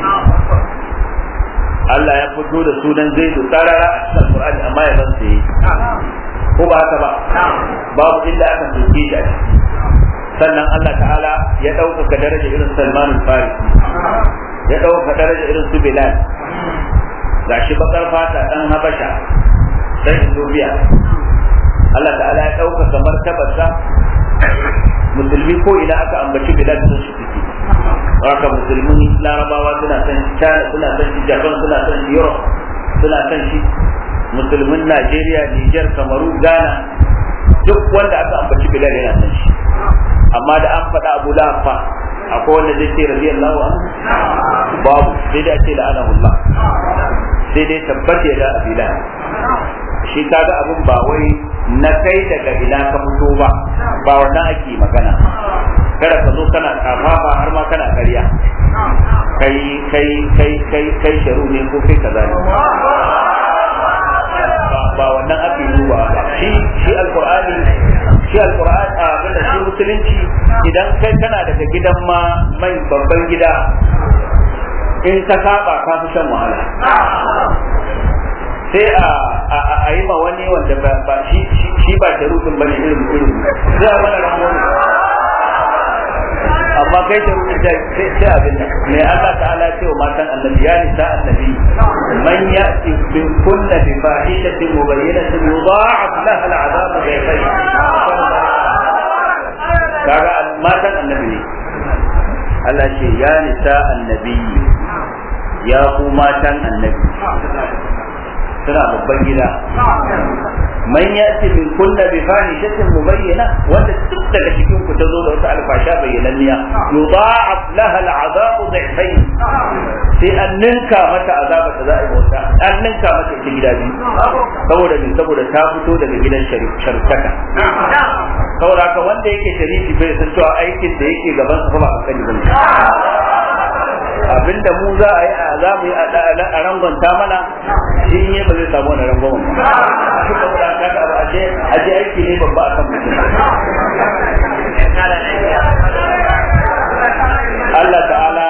Allah ya fito da sunan Zaidu tarara a cikin Qur'ani amma ya san sai ko ba haka ba babu inda aka soke shi a ciki sannan Allah ta'ala ya ɗaukaka daraja irin Salman al-Farisi ya ɗaukaka daraja irin su Bilal gashi bakar fata dan Habasha dan Ethiopia Allah ta'ala ya ɗaukaka martabarsa musulmi ko ina aka ambaci Bilal sun shi ciki haka musulmin larabawa suna son shi china suna son shi japan suna son shi europe suna son shi musulmin najeriya niger kamaru ghana duk wanda aka ambaci bilal yana son shi amma da an faɗa abu lafa akwai wanda zai ce radiyallahu anhu babu sai dai a ce la'anahullah sai dai tabbata da abila shi kaga abin ba wai na kai daga ina ka fito ba ba wannan ake magana kada ka zo kana kafafa har ma kana ƙarya kai kai kai kai kai sharu ne ko kai kaza ne ba wannan ake duba ba shi shi alqur'ani shi alqur'ani a abinda shi musulunci idan kai kana daga gidan ma mai babban gida in ka saba ka fi shan wahala sai a yi ma wani wanda ba shi shi ba da rufin bane irin irin sai a mana ramon amma kai da rufin sai sai abin da me Allah ta'ala ce wa matan annabi ya nisa annabi man ya'ti bi kunna bi fahishatin mubayyinatin yudha'af laha al'adab dhayfayn kaga matan annabi ne Allah ce ya nisa annabi ya ku matan annabi suna babban gida man yati min kunna bi fahishatin mubayyana wanda duk daga cikin ku ta zo da wata alfasha bayyananniya yudha'af laha al'adabu dhifayn sai an ninka mata azaba da za a yi bauta an ninka mata ita gida biyu saboda me saboda ta fito daga gidan sharkaka saboda haka wanda yake sharifi bai san cewa aikin da yake gaban sa ba a sani bane abinda mu za a yi a za mu yi a rangonta mana shi ne ba zai samu wani rangon ba saboda haka ga ba aje aje aiki ne babba a kan mutum Allah ta'ala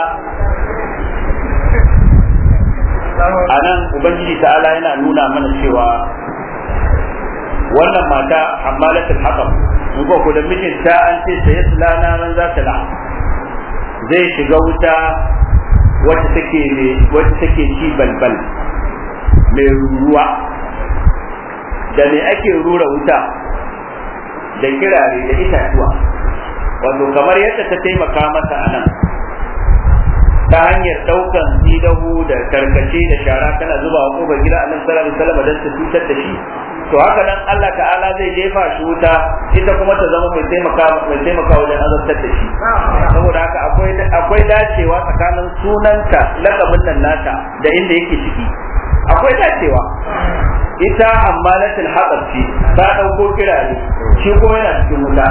a nan ubangiji ta'ala yana nuna mana cewa wannan mata hammalatul haƙam in ko da mijinta an ce sai sulana man za ta la zai shiga wuta wacce take wacce take ci balbal mai ruwa da me ake rura wuta da kirare da itatuwa wato kamar yadda ta taimaka masa a nan ta hanyar daukan idahu da karkace da shara tana zuba wa kofar gida a nan sallallahu alaihi wasallam don ta cutar da shi to haka nan Allah ta'ala zai jefa shi wuta ita kuma ta zama mai taimaka mai taimaka wajen azabtar da shi saboda haka akwai akwai dacewa tsakanin sunanta lakabin nan nata da inda yake ciki akwai dacewa ita ammalatul hatsar ce ta dauko kirare shi kuma yana cikin wuta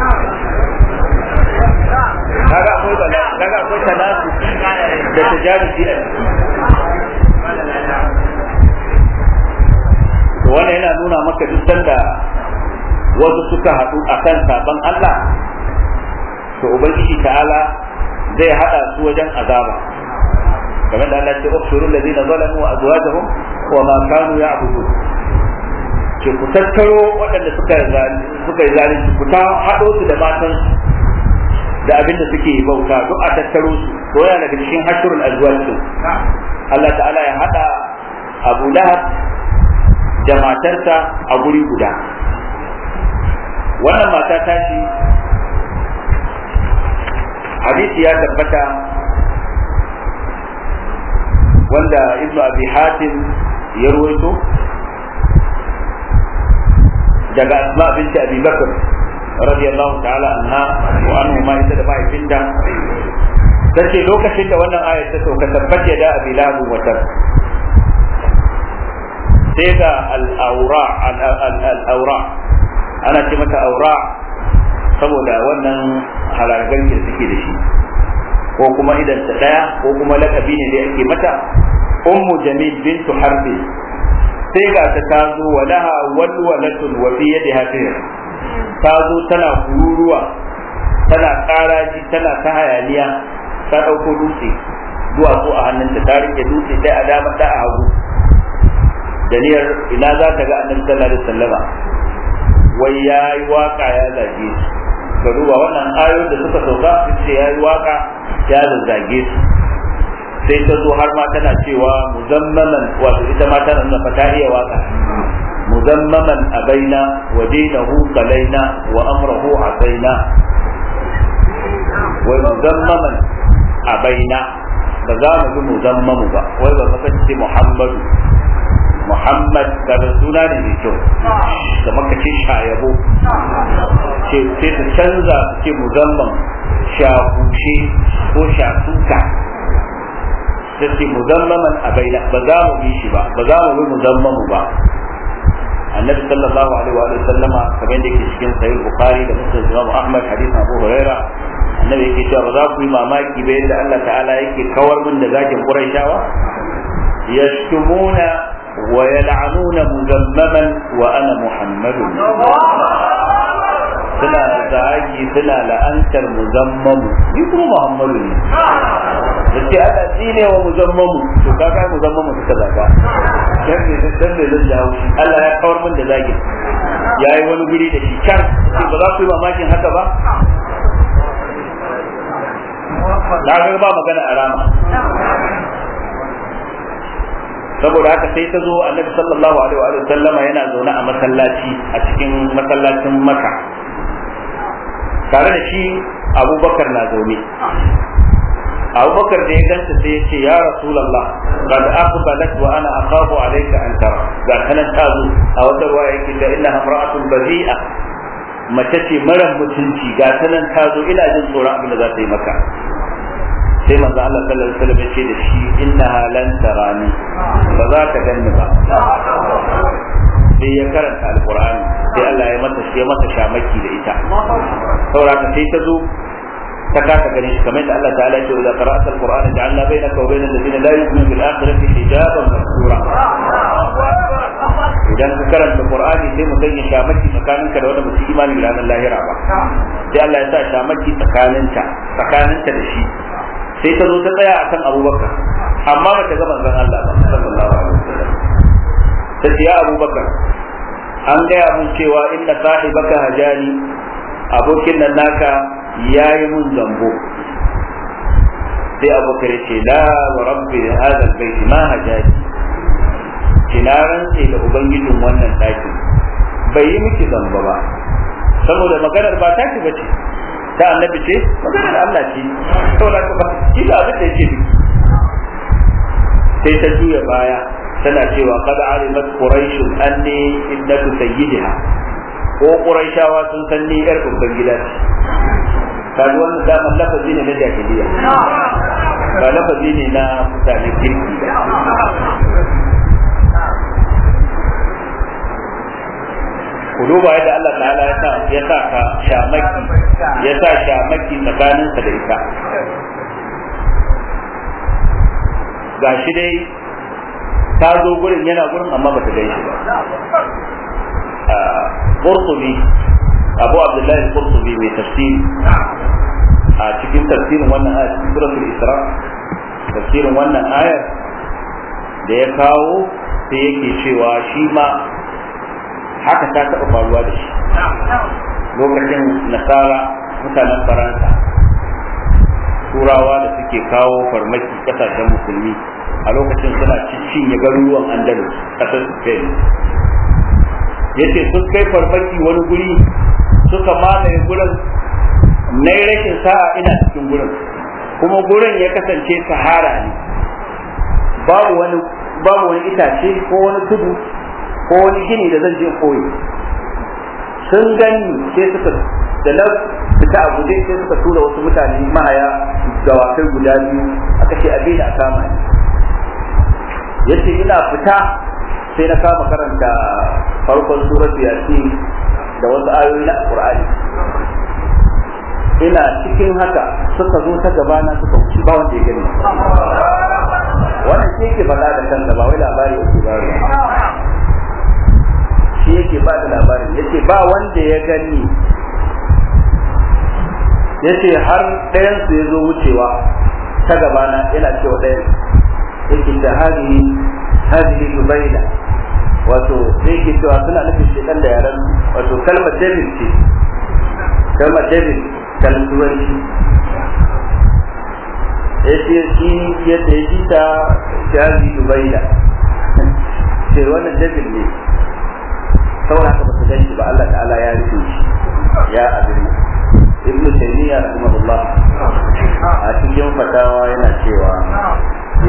kaga akwai bala kaga akwai tanasu da tajarusi a to wannan yana nuna maka duk sanda wasu suka haɗu akan saban Allah to ubangiji ta'ala zai hada su wajen azaba kamar da Allah ya ce ukhsuru alladhina zalamu wa azwajuhum wa ma kanu ya'budun ke ku tattaro waɗanda suka suka yi zalunci ku ta haɗo su da matan da abin da suke bauta duk a tattaro su ko yana daga cikin hashurul azwaj din Allah ta'ala ya hada Abu Lahab da matarsa a guri guda wannan mata ta shi hadisi ya tabbata wanda ibnu abi hatim ya ruwaito daga asma binti abi bakr radiyallahu ta'ala anha wa anhu ma ita da mahaifinta tace lokacin da wannan ayat ta sauka tabbace da abi lahab wa tab sai ga al-awra al-awra ana ce mata aura saboda wannan halargar da suke da shi ko kuma idan ta daya ko kuma lakabi ne da ake mata ummu jamil bintu harbi sai ga ta tazo walaha walwalatun wa fi yadiha sihir ta zo tana kururuwa tana karaji tana ta hayaniya ta dauko dutse duwatsu a hannunta ta rike dutse dai a dama da a hagu da niyyar ina za ta ga annabi sallallahu alaihi wasallama wai ya yi waka ya zage su ka duba wannan ayoyin da suka sauka su ce ya yi waka ya zazzage su sai ta zo har ma tana cewa muzammaman wato ita ma tana nuna fata iya waka muzammaman abaina wa dinahu qalaina wa amrahu asaina wa muzammaman abaina ba za mu bi muzammamu ba wai ba ka ce muhammadu muhammad kaga suna ne mai kyau kamar ka ce shayabo ce sai su canza su ce muzamman shakushe ko shasuka sai ce muzammaman abaina ba za mu bi shi ba ba za mu bi muzammamu ba annabi sallallahu alaihi wa sallama kamar yadda yake cikin sahih bukhari da muslim imam ahmad hadith abu huraira annabi yake cewa ba za ku yi mamaki ba yadda Allah ta'ala yake kawar min da zakin quraishawa yashtumuna wa yal'anuna muzammaman wa ana muhammadun suna zagi suna la'antar muzammamu ni kuma muhammadu ne da ce ana tsine wa muzammamu to ka kai muzammamu suka zaga dan ne dan ne zan jawo shi Allah ya kawar min da zagin yayi wani guri da shi can sai ba za ku yi mamakin haka ba na ga ba magana a rama saboda haka sai ta zo annabi sallallahu alaihi wa sallama yana zaune a masallaci a cikin masallacin maka tare da shi abubakar na zaune abubakar da ya ganta sai ya ce ya rasulallah qad aqbalat wa ana akhafu alayka an tara ga kanan ta zo a wata ruwa yake da inna imra'atun bazi'a mace ce mara mutunci ga tanan ta zo ina jin tsoron abin da za ta yi maka sai manzo Allah sallallahu alaihi wasallam ya ce da shi innaha lan tarani ba za ta ganni ba sai ya karanta alqur'ani sai Allah ya mata ya mata shamaki da ita saboda sai ta zo ta kasa ganin shi kamar da Allah ta'ala ya ce idza qara'ta alqur'ana ja'alna bainaka wa bainal ladina la yu'minuna bil akhirati hijaban mastura idan ka karanta qur'ani sai mu sanya shamaki tsakaninka da wanda musu imani da ranar lahira ba sai Allah ya sa shamaki tsakaninta tsakaninta da shi sai ta zo ta tsaya akan abubakar amma ba ta ga manzon Allah ba sallallahu alaihi wasallam ta ce ya abubakar an gaya mun cewa inna sahibaka hajani abokin nan naka yayi mun zambo sai abubakar ce la wa rabbi hadha albayt ma hajani kinaran sai da ubangijin wannan ɗakin bai yi miki zamba ba saboda maganar ba ta ki bace ta annabi ce maganar Allah ce saboda ka ba shi da abin da yake sai ta juya baya tana cewa qad alimat quraish anni innatu sayyidiha ko quraishawa sun san ni yar babban gida ce kaga wannan da lafazi ne na jahiliya ba lafazi ne na mutanen kirki ku duba yadda Allah ta'ala ya sa ya sa ka shamaki ya sa shamaki tsakaninsa da ita gashi dai ta zo gurin yana gurin amma bata gan shi ba Qurtubi Abu Abdullahi Qurtubi mai tafsiri a cikin tafsirin wannan ayar suratul Isra tafsirin wannan ayar da ya kawo sai yake cewa shi ma haka ta taɓa faruwa da shi lokacin nasara mutanen faransa turawa da suke kawo farmaki kasashen musulmi a lokacin suna cinye garuruwan andalus ƙasar spain yace sun kai farmaki wani guri suka mamaye gurin na rashin sa'a ina cikin gurin kuma gurin ya kasance sahara ne babu wani babu wani itace ko wani tudu ko wani gini da zan je koyi sun gani sai suka da na fita a guje sai suka tura wasu mutane mahaya dawakai guda biyu aka ce abin da kama ni yace ina fita sai na kama karanta farkon surat yasin da wasu ayoyi na qur'ani ina cikin haka suka zo ta gabana suka wuce ba wanda ya gani wannan shi yake faɗa da kansa ba wai labari yake ba shi yake ba da labarin yace ba wanda ya gani yace har ɗayan su ya zo wucewa ta gabana yana cewa ɗayan yake da hadihi hadihi dubaila wato sai yake cewa suna nufin shekan da yaran wato kalmar david ce kalmar david kalmar turanci yace shi yadda ya ji ta hadihi dubaila ce wannan david ne saboda haka ba su gan shi ba Allah ta'ala ya rufe shi ya abin ibn taymiya rahimahullah a cikin fatawa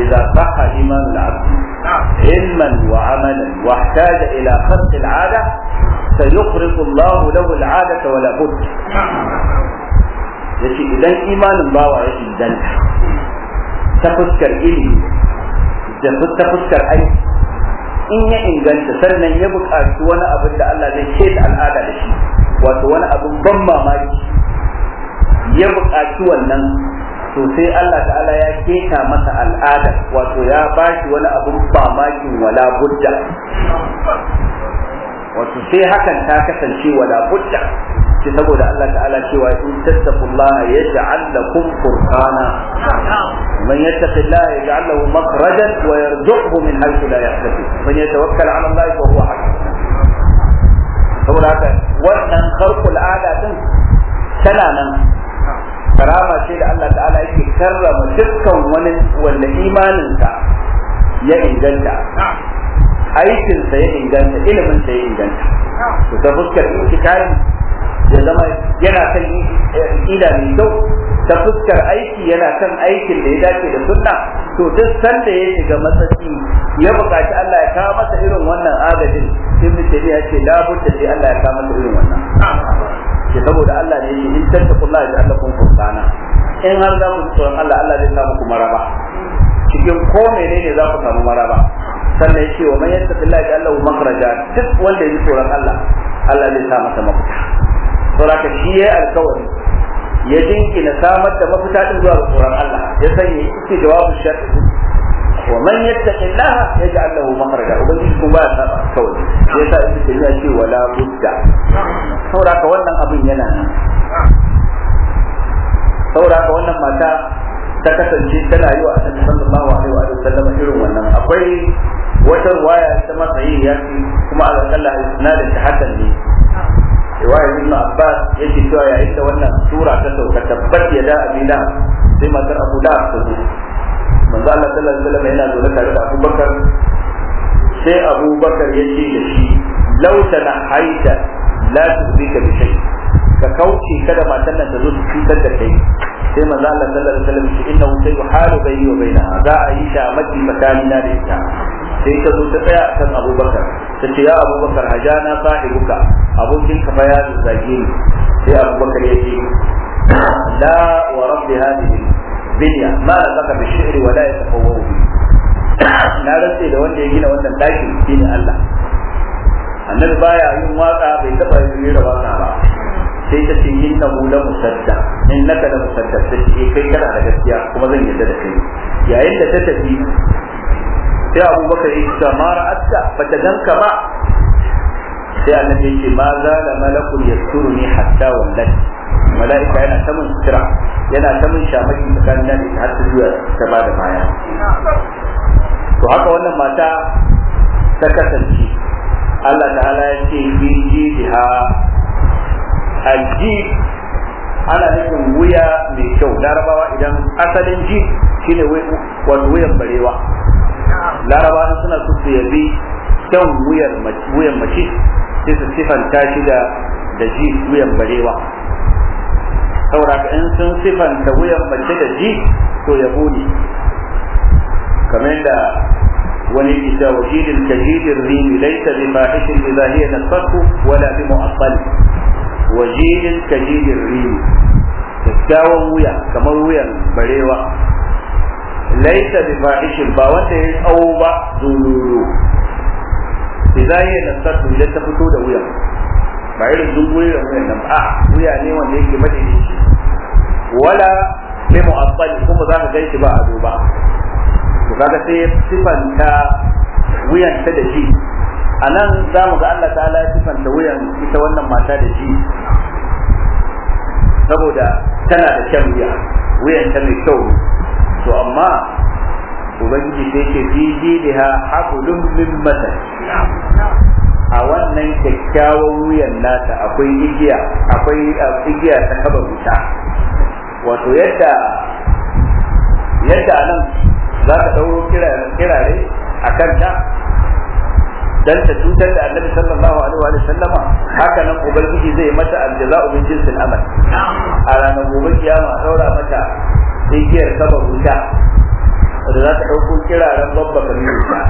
إذا صح إيمان العبد علما وعملا واحتاج إلى خلق العادة سيخرق الله له العادة ولا بد yace idan imanin bawa ya inganta ta fuskar ilimi da ta fuskar aiki in ya inganta sannan ya buƙaci wani abin da Allah zai ce da al'ada da shi wato wani abin ban mamaki ya buƙaci wannan to sai Allah ta'ala ya keta masa al'adar wato ya bashi wani abin mamakin wala budda wato sai hakan ta kasance wala budda ce saboda Allah ta'ala cewa in tattaqullaha yaj'al lakum furqana man yattaqillaha yaj'al lahu makhrajan wa yarzuqhu min haythu la yahtasib man yatawakkal 'ala Allah fa huwa hasbuh saboda haka wannan kharqul ada din tana nan karama ce da Allah ta'ala yake karrama dukkan wani wanda imaninsa ya inganta aikinsa ya inganta iliminsa ya inganta to ta fuskar itikari ya zama yana kan ida mai kyau ta fuskar aiki yana kan aikin da ya dace da sunna to duk sanda ya shiga matsatsi ya buƙaci Allah ya kawo masa irin wannan agajin ibn tabiya ce la budda sai Allah ya kawo masa irin wannan ke saboda Allah ne yake in tattaqullaha ya Allah kun furqana in har za ku tsoron Allah Allah zai sa muku maraba cikin ko menene za ku samu maraba sannan yace wa man yattaqillaha ya Allah makhraja duk wanda ya tsoron Allah Allah zai sa masa mafita saboda shi yayi alkawari ya dinkina samar da mafita din zuwa ga tsoron Allah ya sanya ita jawabin shar'i wa man yattaqillaha yaj'al lahu makhraja ubangiji kuma ba ya saba kawai yasa ita ce ya ce wala budda saboda ka wannan abin yana nan saboda ka wannan mata ta kasance tana yi wa annabi sallallahu alaihi wa sallam irin wannan akwai wata ruwaya ta matsayi ya ce kuma ala kalla isnadin ta hasan ne riwaya ibn abbas yake cewa yayin da wannan sura ta sauka tabbat ya da abila sai matar abu da ta zo manzo Allah sallallahu alaihi wasallam yana zaune tare da abubakar sai abubakar ya ce da shi law haita la tuzika bi shay ka kauce kada matan nan ta zo su cutar da kai sai manzo Allah sallallahu alaihi wasallam shi innahu sayuhalu bayni wa bainaha za a yi shamaki tsakanina da ita sai ta zo ta tsaya akan abubakar ta ce ya abubakar hajana sahibuka abokin ka fa ya zage ni sai abubakar ya ce la wa rabbi hadhihi binya ma saka bi shi'ri wa la yatafawwahu na rantse da wanda ya gina wannan daki shine Allah annabi baya yin waka bai taba yin da waka ba sai ta ce inna hu la musadda innaka la musadda sai ce kai kana da gaskiya kuma zan yarda da kai yayin da ta tafi sai abubakar ya ce ma ra'atta bata ganka ba sai annabi ya ce ma za da malakul yasturuni hatta wallat mala'ika yana ta mun sutura yana ta mun shamaki tsakanin da ita har ta zuwa ta ba da baya to haka wannan mata ta kasance Allah ta'ala ya ce fi jiha alji ana nufin wuya mai kyau larabawa idan asalin ji shine wato wuyan barewa larabawa suna so su yabi kyan wuyan mace sai su sifanta shi da da ji wuyan barewa saboda in sun sifanta wuyan mace da ji to yabo ne kamar da wani isa wajidin kajidin rimi laisa bi fahishin idza hiya nasfatu wala bi mu'assal wajidin kajidin rimi kyakkyawan wuya kamar wuyan barewa laisa bi fahishin ba wanda ya tsawo ba zululu idza hiya nasfatu idan ta fito da wuyan ba irin dungurin wuyan nan a wuya ne wanda yake madaidaici wala bi mu'assal kuma za ka gaishe ba ado ba to kaga sai sifanta wuyan ta da ji a nan za mu ga Allah ta'ala ya sifanta wuyan ita wannan mata da ji saboda tana da kyan wuya wuyan ta mai kyau to amma ubangiji sai ce fi jidiha hablum min masal a wannan kyakkyawan wuyan nata akwai igiya akwai igiya ta kaba wuta wato yadda yadda nan za ka ɗauro kirare a kanta dan ta cutar da annabi sallallahu alaihi wa sallama haka nan ubangiji zai mata aljaza'u min jinsil amal a ranar gobe kiyama daura mata igiyar kaba wuta da za ta ɗauko kiraren babba kabiru ta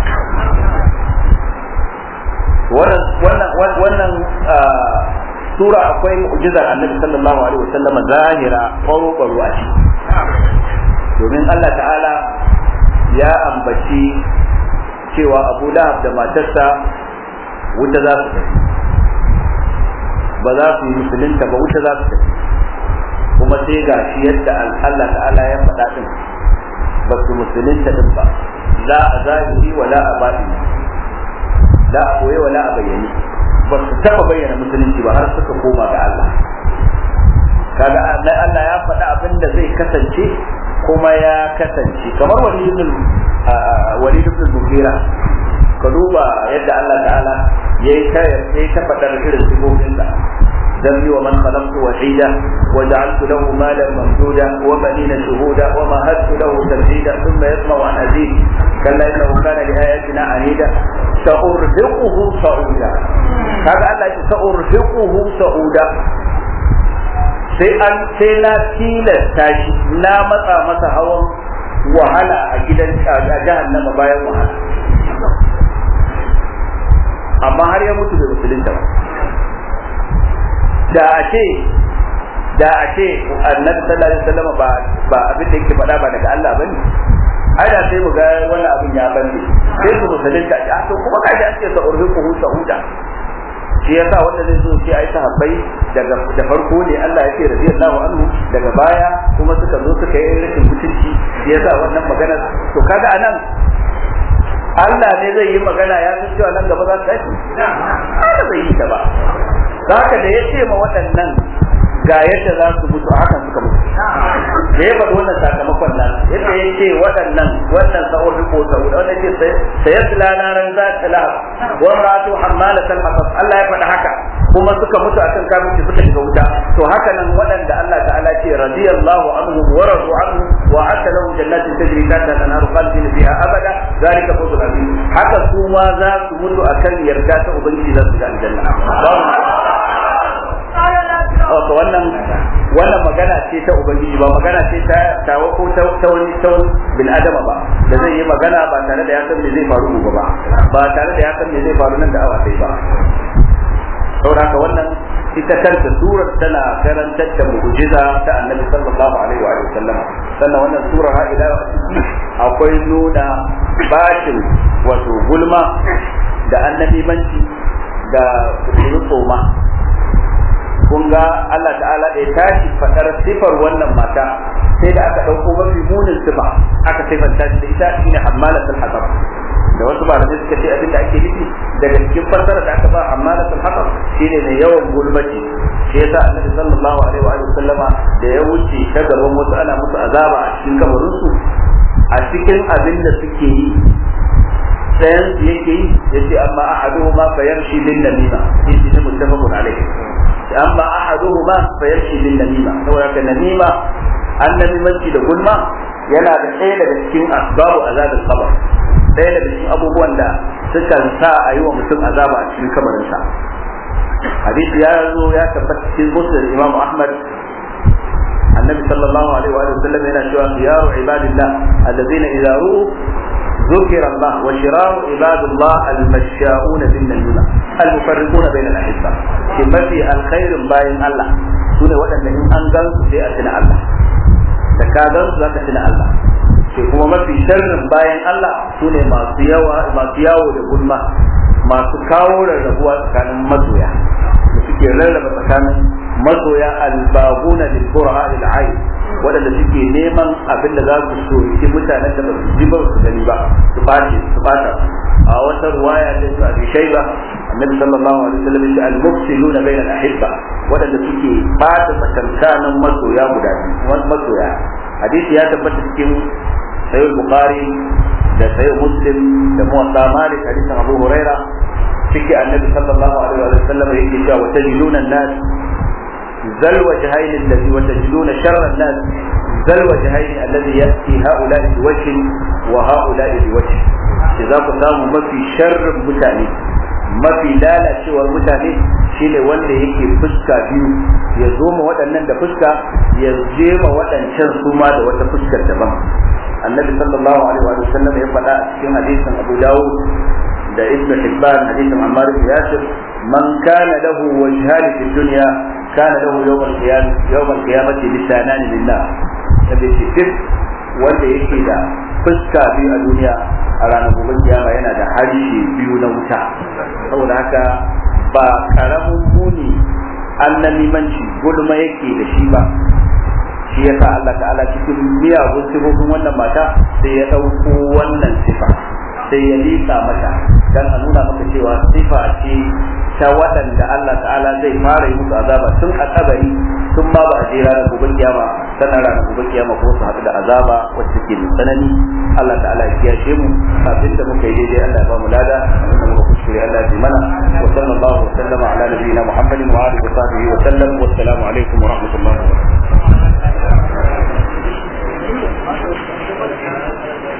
wannan wannan sura akwai mu'jizar annabi sallallahu alaihi wasallam zahira kwaro kwaro a ciki domin Allah ta'ala ya ambaci cewa Abu Lahab da matarsa wuta za su tafi ba za su yi musulunta ba wuta za su tafi kuma sai ga shi yadda Allah ta'ala ya faɗa din ba su musulunta din ba la a zahiri wa la a batini la a koye wa la a bayyane ba su taɓa bayyana musulunci ba har suka koma ga Allah kaga Allah ya faɗa abin da zai kasance kuma ya kasance kamar wani ibn walid ibn mughira ka duba yadda Allah ta'ala yayi ta yayi ta fadar irin sifofin sa ذرني ومن خلقت وحيدا وجعلت له مالا ممدودا وبنين شهودا ومهدت له تمهيدا ثم يطمع ان ازيد كلا انه كان لاياتنا عنيدا سارهقه صعودا هذا الله سارهقه صعودا sai an sai na tilasta shi na matsa masa hawan wahala a gidan a jahannama bayan wahala amma har ya mutu da musulunta ba da a ce da a ce annabi sallallahu alaihi wasallam ba ba abin da yake faɗa ba daga Allah bane ai da sai mu ga wannan abin ya bande sai su musulunta a to kuma kaji an ce sa urhiquhu sauda shi yasa wanda zai zo ce ai sahabbai daga da farko ne Allah ya ce radiyallahu anhu daga baya kuma suka zo suka yi rashin mutunci shi yasa wannan magana to kaga anan Allah ne zai yi magana ya san cewa nan gaba za su tashi Allah bai yi ta ba haka da ya ce ma waɗannan ga yadda za su mutu haka suka mutu da ya faɗi wannan sakamakon nan yadda ya ce waɗannan wannan sa'ur riko sa'ud wannan ce sai ya tsila na ran za ta la wa ratu hammala tal hasab Allah ya faɗi haka kuma suka mutu akan kafirci suka shiga wuta to haka nan waɗanda Allah ta'ala ce radiyallahu anhu wa radu anhu wa ata lahu jannatin tajri tahta al-anhar khalidina fiha abada zalika fawzul azim haka su ma za su mutu akan yarda ta ubangiji za su ga aljanna wato wannan wannan magana ce ta ubangiji ba magana ce ta tawa ko ta wani ta wani bil adama ba da zai yi magana ba tare da ya san me zai faru gobe ba ba tare da ya san me zai faru nan da awa sai ba saboda haka wannan ita kanta surar tana karantar da mu'jiza ta annabi sallallahu alaihi wa sallam sannan wannan surar ha ila akwai nuna bashin wato gulma da annabi manci da tsoma kun ga Allah ta'ala da ya tashi fadar sifar wannan mata sai da aka ɗauko mafi munin sifa aka sifanta shi da ita shine hammalatul hatab da wasu malamai suka ce abinda ake nufi daga cikin fassara da aka ba hammalatul hatab shine mai yawan gulmaci shi yasa annabi sallallahu alaihi wa sallama da ya wuce ta gaban wasu ana musu azaba a cikin kabarin su a cikin abin da suke yi sayan su yake yi yace amma ahaduhuma fayamshi bin namima yace muttafaqun alaihi amma ahaduhuma fayamshi bin namima saboda ka namima annabimanci da gulma yana da ɗaya daga cikin asbabu azabin kabar ɗaya daga cikin abubuwan da suka sa a yi wa mutum azaba a cikin kabarinsa hadisi ya zo ya tabbata cikin muslim imam ahmad annabi sallallahu alaihi wa sallam yana cewa khiyaru ibadillah alladhina idza ru'u ذكر الله وشرار عباد الله المشاؤون بالنميمة المفرقون بين الأحبة كما في الخير باين الله سنة وأن إن أنزل في أتنا الله تكادر ذاك أتنا الله ke kuma mafi sharrin bayan Allah su ne masu yawo da gulma masu kawo rarrabuwa tsakanin masoya da suke rarraba tsakanin masoya albaguna lil qur'a lil ayn waɗanda suke neman abin da za su soki mutanen da ba su ji ba su gani ba su bace su bata a wata ruwaya da su abi shayba annabi sallallahu alaihi wasallam ya al mufsiluna bainal ahibba waɗanda suke bata tsakankanin masoya guda biyu masoya hadisi ya tabbata cikin sayyid bukhari da sayyid muslim da muwatta malik hadisin abu huraira ciki annabi sallallahu alaihi wasallam yake cewa wa tajiduna an-nas ذا الوجهين الذي وتجدون شر الناس ذا الوجهين الذي يأتي هؤلاء بوجه وهؤلاء بوجه إذا قسام ما في شر متاني ما في لالا شوى mutane shine wanda yake fuska biyu ya zo ma waɗannan da fuska ya je ma waɗancan su ma da wata fuskar daban annabi sallallahu alaihi wa sallam ya faɗa a cikin hadisin Abu Dawud da Ibn Hibban hadisin Ammar bin Yasir man kana lahu wajhan fi dunya kana lahu yawm al-qiyamah yawm al-qiyamati lisanani lillah nabi ce duk wanda yake da fuska biyu a duniya a ranar gobe kiyama yana da harshe biyu na wuta saboda haka ba karamin muni annamimanci gulma yake da shi ba shi yasa Allah ta'ala cikin miyagun sifofin wannan mata sai ya ɗauko wannan sifa sai ya liƙa mata dan a nuna maka cewa sifa ce ta waɗanda Allah ta'ala zai fara yi musu azaba tun a kabari tun ma ba a je ranar gobe kiyama sannan ranar gobe kiyama ko su haɗu da azaba wacce ke da tsanani Allah ta'ala ya kiyashe mu kafin da muka yi daidai Allah ya ba mu lada abinda muka kuskure Allah ya bi mana wa sallallahu wa sallama ala nabiyyina Muhammadin wa alihi wa sahbihi wa sallam wa assalamu alaikum wa rahmatullahi wa barakatuh